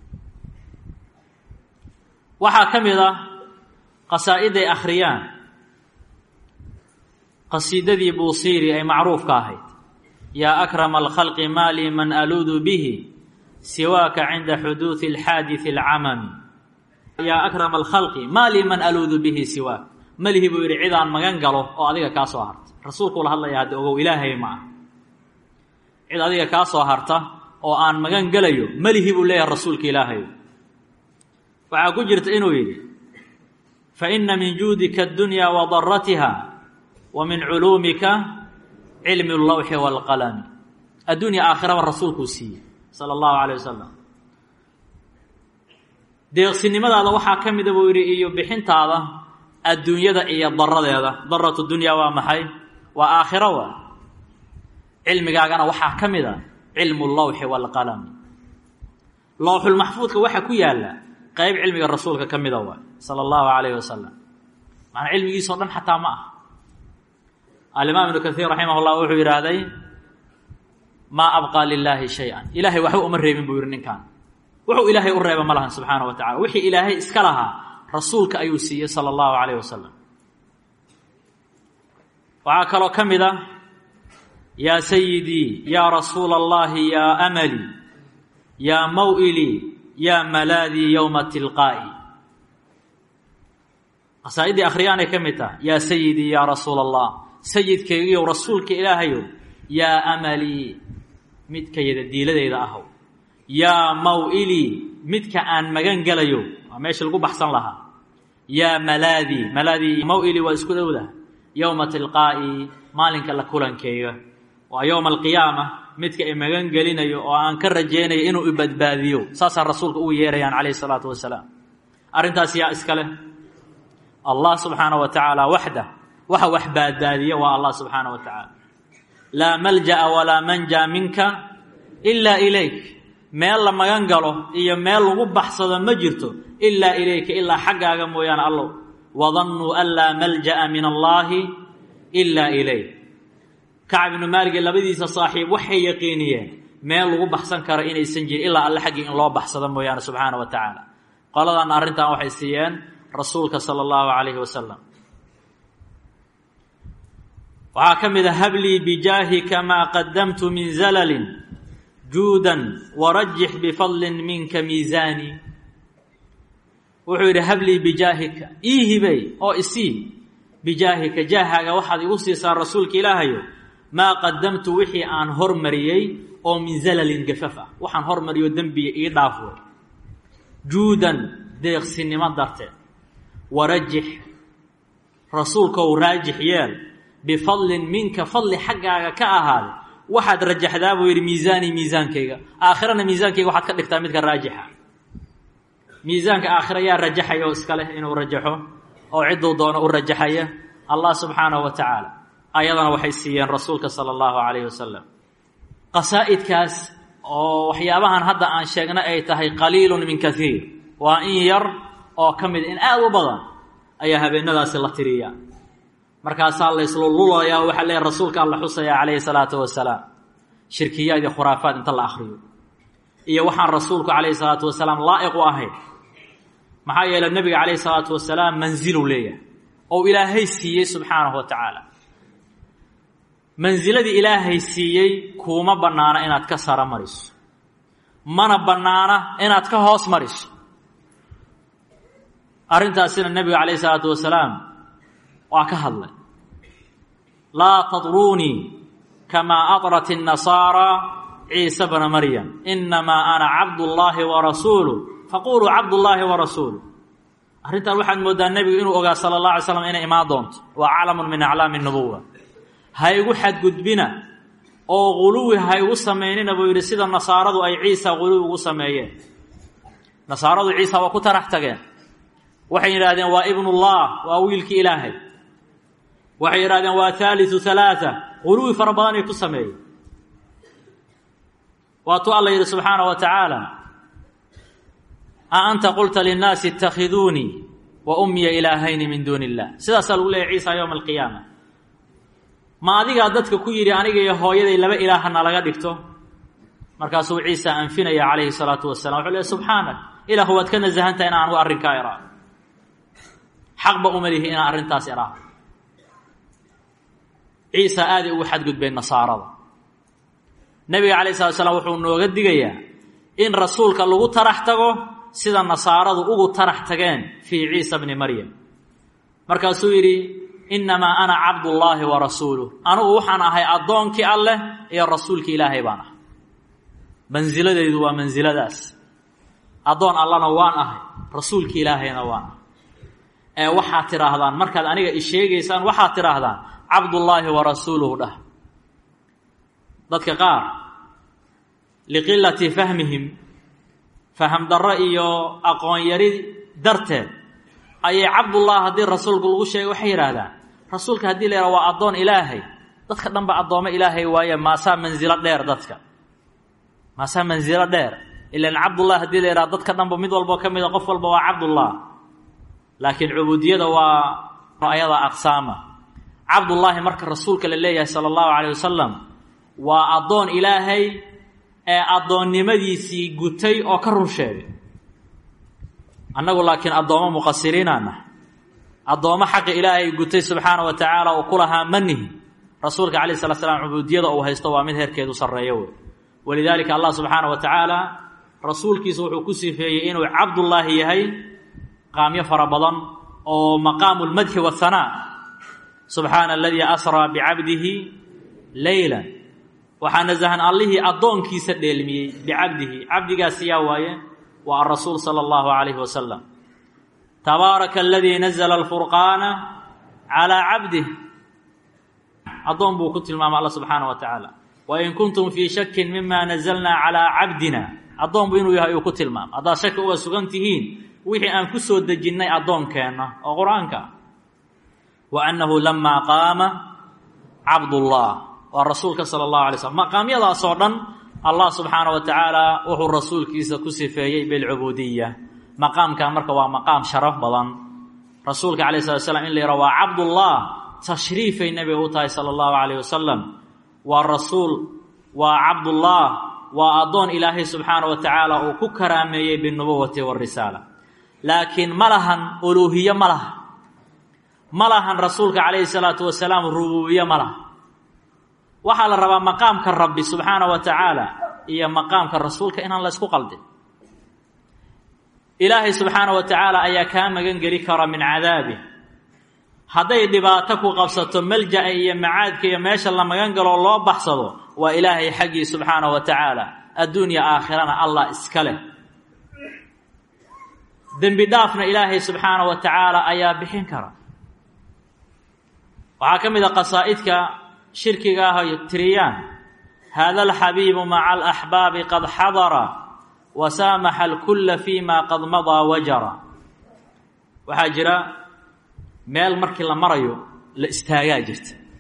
waxaa ka mid ah qasaa'iday akhriyaan qasiidadii buusiiri ay macruufka ahayd yaa akrama alkhalqi maa lii man aluudu bihi siwaaka cinda xuduudi alxaadidi alcamami yaa akrama alkhalqi maa lii man aluudu bihi siwaak malihi buu yidhi cidaan magan galo oo adiga kaa soo harta rasuulkuu la hadlaya hadda ogow ilaahay ma ah cid adiga kaa soo harta oo aan magan gelayo melihi buu leeyahay rasuulka ilaahay waxaa ku jirta inuu yidhi fa inna min juudika addunyaa wa daratiha wa min culuumika cilmi اllawxi wاlqalami addunya aakhiraba rasuulkuu siiyey sala allahu calayh wasalam deeqsinimadaada waxaa ka mida buu yidhi iyo bixintaada adduunyada iyo daradeeda daratu dunyaa waa maxay waa aakhiro waa cilmigaagana waxaa ka mid a cilmu lawxi waalqalami lowxulmaxfuudka waxaa ku yaalla qayb cilmiga rasuulka ka mida waay sala allahu calayhi wasalam macnaa cilmigiisao dhan xataa ma ah alimaam ibnu kaiir raximah llah wuxuu yidhaahday maa abqaa lilaahi shay-an ilaahay waxba uma reebin buu yidhi ninkan wuxuu ilaahay u reeba ma lahan subxaana wa tacala wixii ilaahay iska lahaa rasuulka ayuu siiyey sala allahu calayh wasalam waxaa kaloo ka mid a yaa sayidii yaa rasuula allahi yaa amali yaa maw'ilii yaa malaadii yowma tilqaa'i qasaa'iddii akhriyaanay ka mid taha yaa sayidii yaa rasuula allah sayidkaygiiyow rasuulka ilaahayow yaa amalii midkayada diiladeyda ahow yaa maw'ilii midka aan magan gelayo waa meesha lagu baxsan lahaa yaa malaadii malaadii maw'ilii waa isku dhowdah yowma tilqaa'i maalinka la kulankeyga waa yowma alqiyaama midka i magan gelinayo oo aan ka rajaynayo inuu i badbaadiyo saasaa rasuulka ugu yeerayaan calayhi isalaatu wasalaam arrintaas yaa iska leh allah subxaana wa tacaala waxda waxa wax badbaadiya waa allah subxaana wa tacaala laa malja'a walaa manja minka ilaa ilayk meel la magan galo iyo meel lagu baxsado ma jirto ilaa ilayka ilaa xaggaaga mooyaane allow wadannuu an laa malja'a min allaahi ilaa ilayk kacab ibnu maalige labadiisa saaxiib waxay yaqiiniyeen meel lagu baxsan karo inaysan jirin ilaa alle xaggii in loo baxsado mooyaane subxaana wa tacaala qoladan arrintan waxay siiyeen rasuulka sala allahu calayhi wasalam waxaa ka mid a hablii bijaahika maa qadamtu min zalalin juudan warajix bifadlin minka miisaani wuxuu yidhi hablii bijaahika ii hibey oo isii bijaahika jaahaaga waxaad igu siisaa rasuulka ilaahayo maa qadamtu wixii aan hormariyey oo min zalalin gafaf ah waxaan hormariyo dembiya ii dhaaf wey juudan deeqsinimo darteed warajix rasuulkou raajix yeel bifadlin minka fadli xaggaaga ka ahaaday waxaad rajaxdaa buu yidhi miisaanii miisaankayga aakhirana miisaankayga waxaad ka dhigtaa midka raajixa miisaanka aakhira yaa rajaxaya oo iska leh inuu rajaxo oo cidduu doono u rajaxaya allah subxaanahu wa tacaala ayadana waxay siiyeen rasuulka sala allahu calayhi wasalam qasaa'idkaas oo waxyaabahan hadda aan sheegna ay tahay qaliilun min kaiir waa in yar oo ka mid in aada u badan ayaa habeenadaasi la tiriyaa markaasaa la islululayaa waxaa leeyahy rasuulka alla xusaya calayhi salaatu wasalaam shirkiyaad iyo khuraafaad inta la akhriyo iyo waxaan rasuulku calayhi salaatu wasalaam laa'iq u ahayn maxaa yeeley nebiga calayhi salaatu wasalaam mansiluu leeyahay oo ilaahay siiyey subxaanahu wa tacaala mansiladii ilaahay siiyey kuuma bannaana inaad ka sara mariso mana bannaana inaad ka hoos mariso arrintaasina nebiga calayhi salaatu wasalaam waa ka hadlay laa tadruunii kamaa adrat الnasaara ciisa bna maryam inamaa ana cabdullaahi wa rasuulu faquluu cabdullaahi wa rasuulu arrintan waxaad mooddaa nebigu inuu ogaa sala اllah alay slam inay imaan doonto waa calamun min aclaami الnubuwa ha igu xadgudbina oo guluwi ha igu samaynina buu yidhi sida nasaaradu ay ciisa guluwi ugu sameeyeen nasaaradu ciisa waa ku tarax tageen waxay yidhahdeen waa ibnullah waa wiilkii ilaahay waxay yidhahdeen waa haaliu halaaa guluwi fara badanay ku sameeyeen waatuu alla yidhi subxaana wa tacaala a anta qulta linnaasi itakhiduunii wa ummiya ilaahayni min duuni illah sidaasaa lagu leeyahy ciisa yowma alqiyaama ma adigaa dadka ku yidhi aniga iyo hooyaday laba ilaahana laga dhigto markaasuu ciisa anfinaya calayhi salaatu wasalam wuxuu leey subxaanak ilahu waad ka nasahantaha inaan anugu arrinkaa iraa xaqba uma lihi inaan arrintaas iraa ciisa aaday ugu xadgudbeen nasaarada nebiga calayh slat slam wuxuu nooga digayaa in rasuulka lagu tarax tago sida nasaaradu ugu tarax tageen fii ciisa bni maryam markaasuu yidhi innamaa ana cabdullaahi wa rasuuluh anugu waxaan ahay addoonkii alleh iyo rasuulkii ilaahay baan ahay mansiladaydu waa mansiladaas addoon allana waan ahay rasuulkii ilaahayna waan ahay ee waxaad tidhaahdaan markaad aniga i sheegaysaan waxaad tidhaahdaan cabdullaahi wa rasuuluhu dhah dadka qaar liqilati fahmihim faham darro iyo aqoon yari darteed ayay cabdullah haddii rasuulku lagu sheegay waxay yidhaahdaan rasuulka haddii la yidhaha waa addoon ilaahay dadka dhan ba addoommo ilaahay waaye maasaa mansilo dheer dadka maasaa mansilo dheer ilan cabdullah haddii la yidhaha dadka dhanba mid walbo ka mida qof walba waa cabdullah laakiin cubuudiyada waa ayada aqsaama cabdullaahi marka rasuulka la leeyahay sala allahu calayh wasalam waa addoon ilaahay ee addoonnimadiisii gutay oo ka run sheegay annagu laakiin addoommo muqasiriinaana addoommo xaqi ilaahay gutay subxaana wa tacaala uu ku lahaa manihi rasuulka calayh slat slam cubuudiyada uu haysto waa mid heerkeedu sarreeyo wey walidaalika allah subxaana wa tacaala rasuulkiisa wuxuu ku sifeeyey inuu cabdullaahi yahay qaamyo fara badan oo maqaamu lmadxi wahanaa subxaana aladii asraa bicabdihi leyla waxaa nasahan allihii addoonkiisa dheelmiyey bicabdihi cabdigaasi yaa waaye waa arasuul sala allahu calayhi wasalam tabaaraka aladii nazla alfurqaana calaa cabdih addoon buu ku tilmaamay alla subxaana wa tacaala wain kuntum fii shakin mima nazalnaa calaa cabdina addoon buu inuu yahay uu ku tilmaamay haddaad shaki uga sugan tihiin wixii aan ku soo dejinnay addoonkeenna oo qur-aanka wa annahu lamaa qaama cabdullah waa rasuulka sala allahu alay slm maqaamyadaasoo dhan allah subxaana wa tacaala wuxuu rasuulkiisa ku sifeeyey bilcubuudiya maqaamkan marka waa maqaam sharaf badan rasuulka calayh slat slam in la yidhaha waa cabdullah tashriifay nebiga u tahay sala allahu calayh wasalam waa rasuul waa cabdullah waa addoon ilaahay subxaana wa tacaala uu ku karaameeyey binubuwati warisaala laakiin ma lahan uluuhiye ma laha ma lahan rasuulka calayhi salaatu wasalaam rubuubiye ma laha waxaa la rabaa maqaamka rabbi subxaana wa tacaala iyo maqaamka rasuulka inaan la ysku qaldin ilaahay subxaana wa tacaala ayaa kaa magan geli kara min cadaabi hadday dhibaato ku qabsato malja-a iyo macaadka iyo meesha la magan galoo loo baxsado waa ilaahay xaggii subxaana wa tacaala adduunya aakhirana allah iska leh dembi dhaafna ilaahay subxaana wa tacaala ayaa bixin kara waxaa ka mid a qasaa'idka shirkiga ah ay tiriyaan hada alxabiibu maca alaxbaabi qad xadara wa saamaxa alkulla fii ma qad madaa wajara waxaa jira meel markii la marayo la istaagaa jirta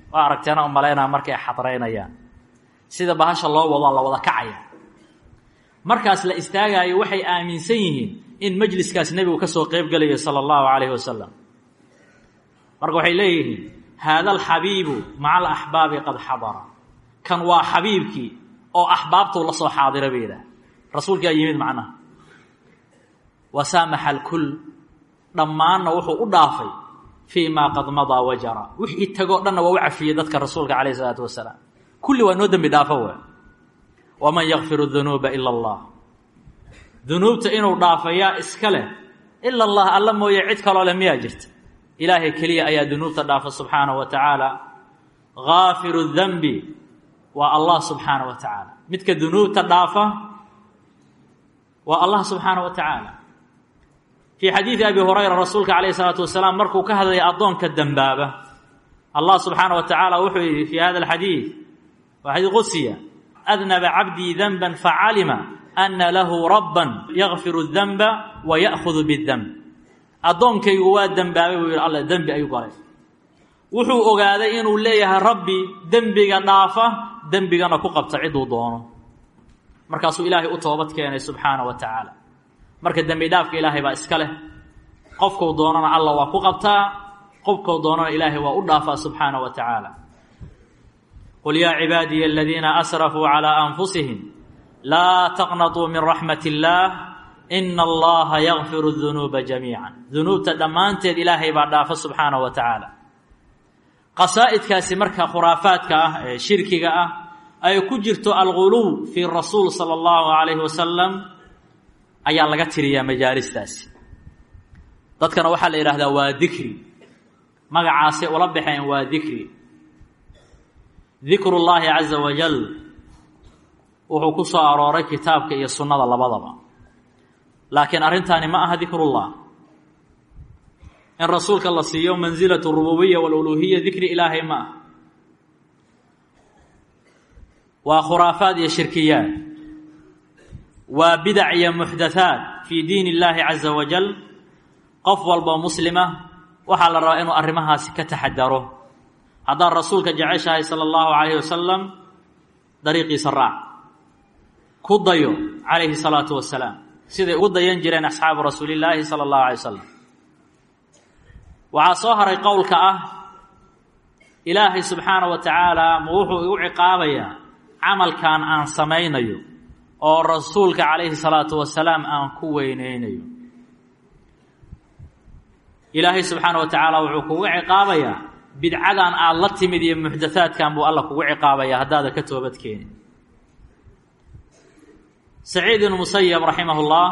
waa aragteena u malaynaa markay xadraynayaan sida bahasha loo wado la wada kacaya markaas la istaagaayo waxay aaminsan yihiin in majliskaas nebigu ka soo qeyb gelayo sala allahu calayhi wasalam marka waxay leeyihiin haada alxabiibu maca alaxbaabi qad xadara kan waa xabiibkii oo axbaabtuu la soo xaadira bay yidhaah rasuulkaa yimid macnaha wasaamaxa alkul dhammaanna wuxuu u dhaafay fii maa qad madaa wajara wixii tagoo dhanna waa u cafiyey dadka rasuulka calayh isalaatu wasalaam kulli waa noo dembi dhaafo wa waman yakfiru dunuuba ila allah dunuubta inuu dhaafo yaa iska leh ila allah alla mooye cid kaloo leh miyaa jirta ilaahay keliya ayaa dunuubta dhaafa subxaanahu wa tacaala gaafiru danbi waa allah subxaanahu wa tacaala midka dunuubta dhaafa waa allah subxaanahu wa tacaala fii xadiidi abi hurayra rasuulka calayh isalaatu wasalaam markuu ka hadlaya addoonka dembaaba allah subxaanaه wa tacaala wuxuu yidhi fii hada alxadiid waa xadiid qudsiya adnaba cabdii danba facalima ana lahu rabban yakfiru danba wa ya'hudu bidanb addoonkaygu waa dembaabay buu yidhi alla dembi ayuu galay wuxuu ogaaday inuu leeyahay rabbi dembiga dhaafa dembigana ku qabta ciduu doono markaasuu ilaahay u toobad keenay subxaana wa tacaala marka dembi dhaafka ilaahay baa iska leh qofkuu doonana alla waa ku qabtaa qofkuu doonana ilaahay waa u dhaafaa subxaana wa tacaala qul yaa cibaadiya aladiina asrafuu calىa anfusihim laa taqnatuu min raxmat illaah ina allaha yakfiru dunuuba jamiica dunuubta dhammaanteed ilaahay baa dhaafa subxaana wa tacaala qasaa'idkaasi marka khuraafaadka ah ee shirkiga ah ay ku jirto alguluw fii rasuul sala allahu calayhi wasalam ayaa laga tiriyaa majaalistaasi dadkana waxaa la yidhahdaa waa dikri magacaasay ula baxeen waa dikri dikru llaahi caza wajal wuxuu ku soo arooray kitaabka iyo sunnada labadaba laakiin arrintaani ma aha dikrullah in rasuulka la siiyo mansilatu rububiya waluluhiya dikri ilaahay ma ah waa khuraafaad iyo shirkiyaad waa bidac iyo muxdathaat fii diin illaahi caza wajal qof walboo muslima waxaa la rabaa inuu arrimahaasi ka taxadaro haddaad rasuulka jeceshahay sala allahu calayhi wasalam dariiqiisa raac ku dayo calayhi salaatu wasalaam siday ugu dayan jireen asxaabu rasuulillaahi sala allahu alay wasalam waxaa soo haray qowlka ah ilaahay subxaana wa tacaala ma wuxuu igu ciqaabayaa camalkan aan samaynayo oo rasuulka calayhi salaatu wasalaam aan ku weyneynayo ilaahay subxaana wa tacaala wuxuu kugu ciqaabayaa bidcadan aada la timid iyo muxdathaadkan buu alla kugu ciqaabaya haddaada ka toobad keenin saciid ibnu musayab raximah ullah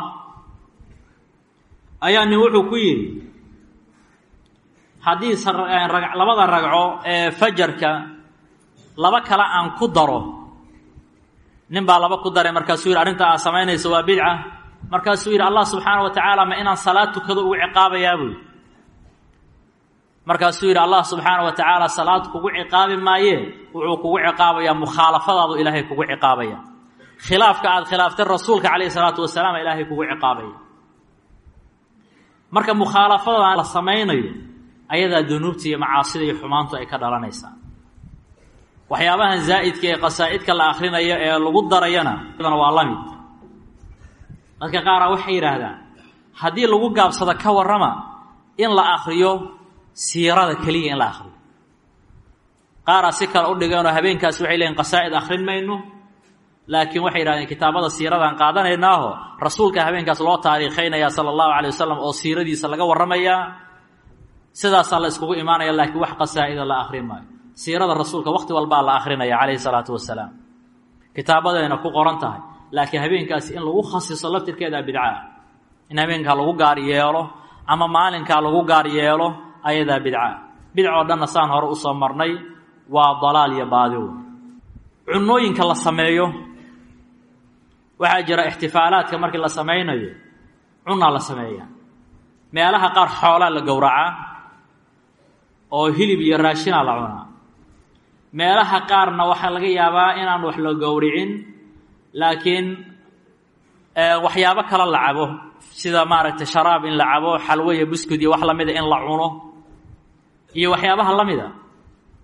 ayaa nin wuxuu ku yidhi haddii labada ragco ee fajarka laba kale aan ku daro nin baa laba ku daray markaasuu yidhi arrinta aad samaynayso waa bidca markaasuu yidhi allah subxaana wa tacaala ma inaan salaad tukado ugu ciqaabayaa buy markaasuu yidhi allah subxaana wa tacaala salaad kugu ciqaabi maayee wuxuu kugu ciqaabayaa mukhaalafadaadu ilaahay kugu ciqaabaya khilaafka aada khilaaftay rasuulka calayhi salaatu wasalaam ilaahay kugu ciqaabaya marka mukhaalafadan la samaynayo ayadaa dunuubta iyo macaasida iyo xumaantu ay ka dhalanaysaa waxyaabahan zaa'idka ee qasaa'idka la akhrinayo ee lagu darayana waa la mid dadka qaara waxay yidhaahdaan haddii lagu gaabsado ka warrama in la akriyo siirada keliya in la akriyo qaaraa si kale u dhigeenoo habeenkaasi waxay leeyiin qasaa'id akhrin mayno laakiin waxay yidhahdeen kitaabada siiradaan qaadanaynaaho rasuulka habeenkaas loo taariikhaynaya sala allahu calay wasalam oo siiradiisa laga warramayaa sidaasaa la iskugu imaanaya laakiin wax qasaa'ida la akhrin maayo siirada rasuulka wakhti walbaa la akhrinaya calayhi salaatu wasalaam kitaabadayna ku qoran tahay laakiin habeenkaasi in lagu khasiso laftirkeeda bidcaa in habeenkaa lagu gaar yeelo ama maalinkaa lagu gaar yeelo ayadaa bidca bidcoo dhanna saan hore usoo marnay waa dalaal iyo baadiw cunooyinka la sameeyo waxaa jira ixtifaalaadka markii la samaynayo cunaa la sameeyaa meelaha qaar xoolaa la gowracaa oo hilib iyo raashinaa la cunaa meelaha qaarna waxaa laga yaabaa inaan wax la gowricin laakiin waxyaabo kale la cabo sida maaragtay sharaab in la cabo xalwo iyo buskud iyo wax lamida in la cuno iyo waxyaabaha la mida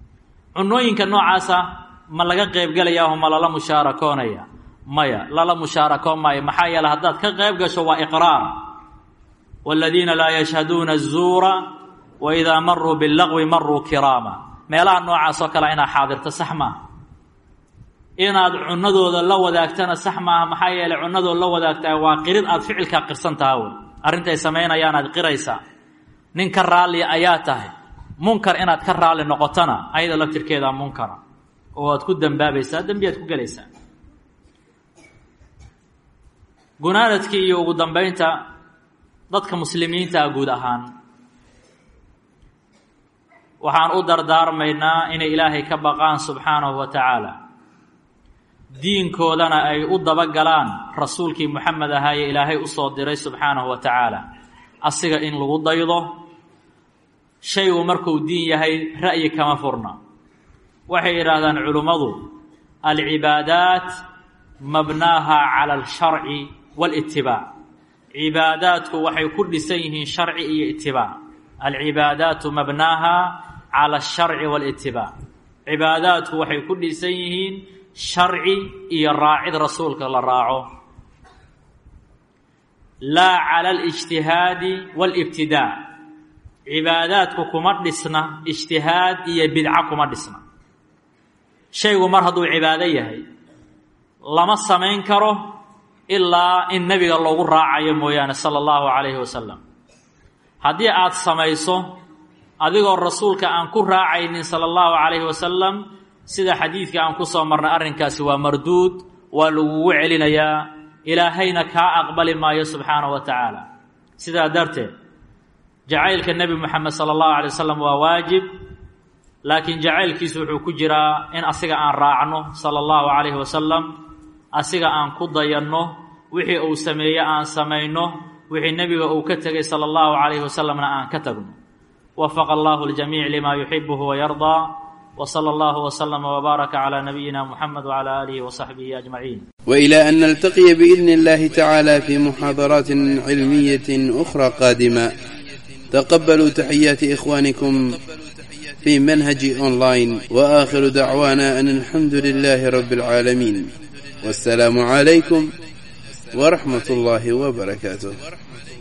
cunooyinka noocaasa ma laga qeybgelayaho ma lala mushaarakoonaya maya lala mushaarakoon maayo maxaa yeele haddaad ka qeyb gasho waa iqraar waaladiina laa yashhaduuna azuura wa idaa maruu billaqwi maruu kiraama meelaha noocaas oo kale inaad xaadirto sax maaha inaad cunadooda la wadaagtana sax maaha maxaa yeeley cunadooda la wadaagtaa waa qirid aad ficilkaa qirsan taha wey arrintay samaynayaanaad aad qiraysaa nin ka raallia ayaa tahay munkar inaad ka raalli noqotona ayada laftirkeedaa munkara oo aad ku dambaabaysaa dembiyaad ku gelaysaa gunaanadkii iyo ugu dambeynta dadka muslimiintaa guud ahaan waxaan u dardaarmaynaa inay ilaahay ka baqaan subxaanahu wa tacaala diinkoodana ay u dabagalaan rasuulkii moxamed ahaaye ilaahay usoo diray subxaanahu wa tacaala asiga in lagu daydo shaygu markuu diin yahay ra'yi kama furna waxay yidhaahdaan culimmadu alcibaadaat mabnaaha cala alsharci walitibaac cibaadaadku waxay ku dhisan yihiin sharci iyo itibaac alcibaadaatu mabnaaha cala alsharci walitibaac cibaadaadku waxay ku dhisan yihiin sharci iyo raacid rasuulka la raaco laa cala alijtihaadi waalibtidaac cibaadaadku kuma dhisna ijtihaad iyo bidco kuma dhisna shaygu mar hadduu cibaado yahay lama samayn karo ilaa in nebiga loogu raacayo mooyaane sala allahu calayhi wasalam haddii aad samayso adigoo rasuulka aan ku raacaynin sala allahu calayhi wasalam sida xadiidka aan ku soo marnay arrinkaasi waa marduud waa lagugu celinayaa ilaahayna kaa aqbali maayo subxaanahu wa tacaala sidaa darteed jacaylka nebi moxamed sala allahu alay wasalam waa waajib laakiin jacaylkiisu wuxuu ku jiraa in asiga aan raacno sala allahu calayhi wasalam asiga aan ku dayanno wixii uu sameeye aan samayno wixii nebiga uu ka tegay sala allahu calayhi wasalamna aan ka tagno wafaqa allahu ljamiic lima yuxibuhu wayardaa وصلى الله وسلم وبارك على نبينا محمد وعلى آله وصحبه أجمعين وإلى أن نلتقي بإذن الله تعالى في محاضرات علمية أخرى قادمة تقبلوا تحيات إخوانكم في منهج أونلاين وآخر دعوانا أن الحمد لله رب العالمين والسلام عليكم ورحمة الله وبركاته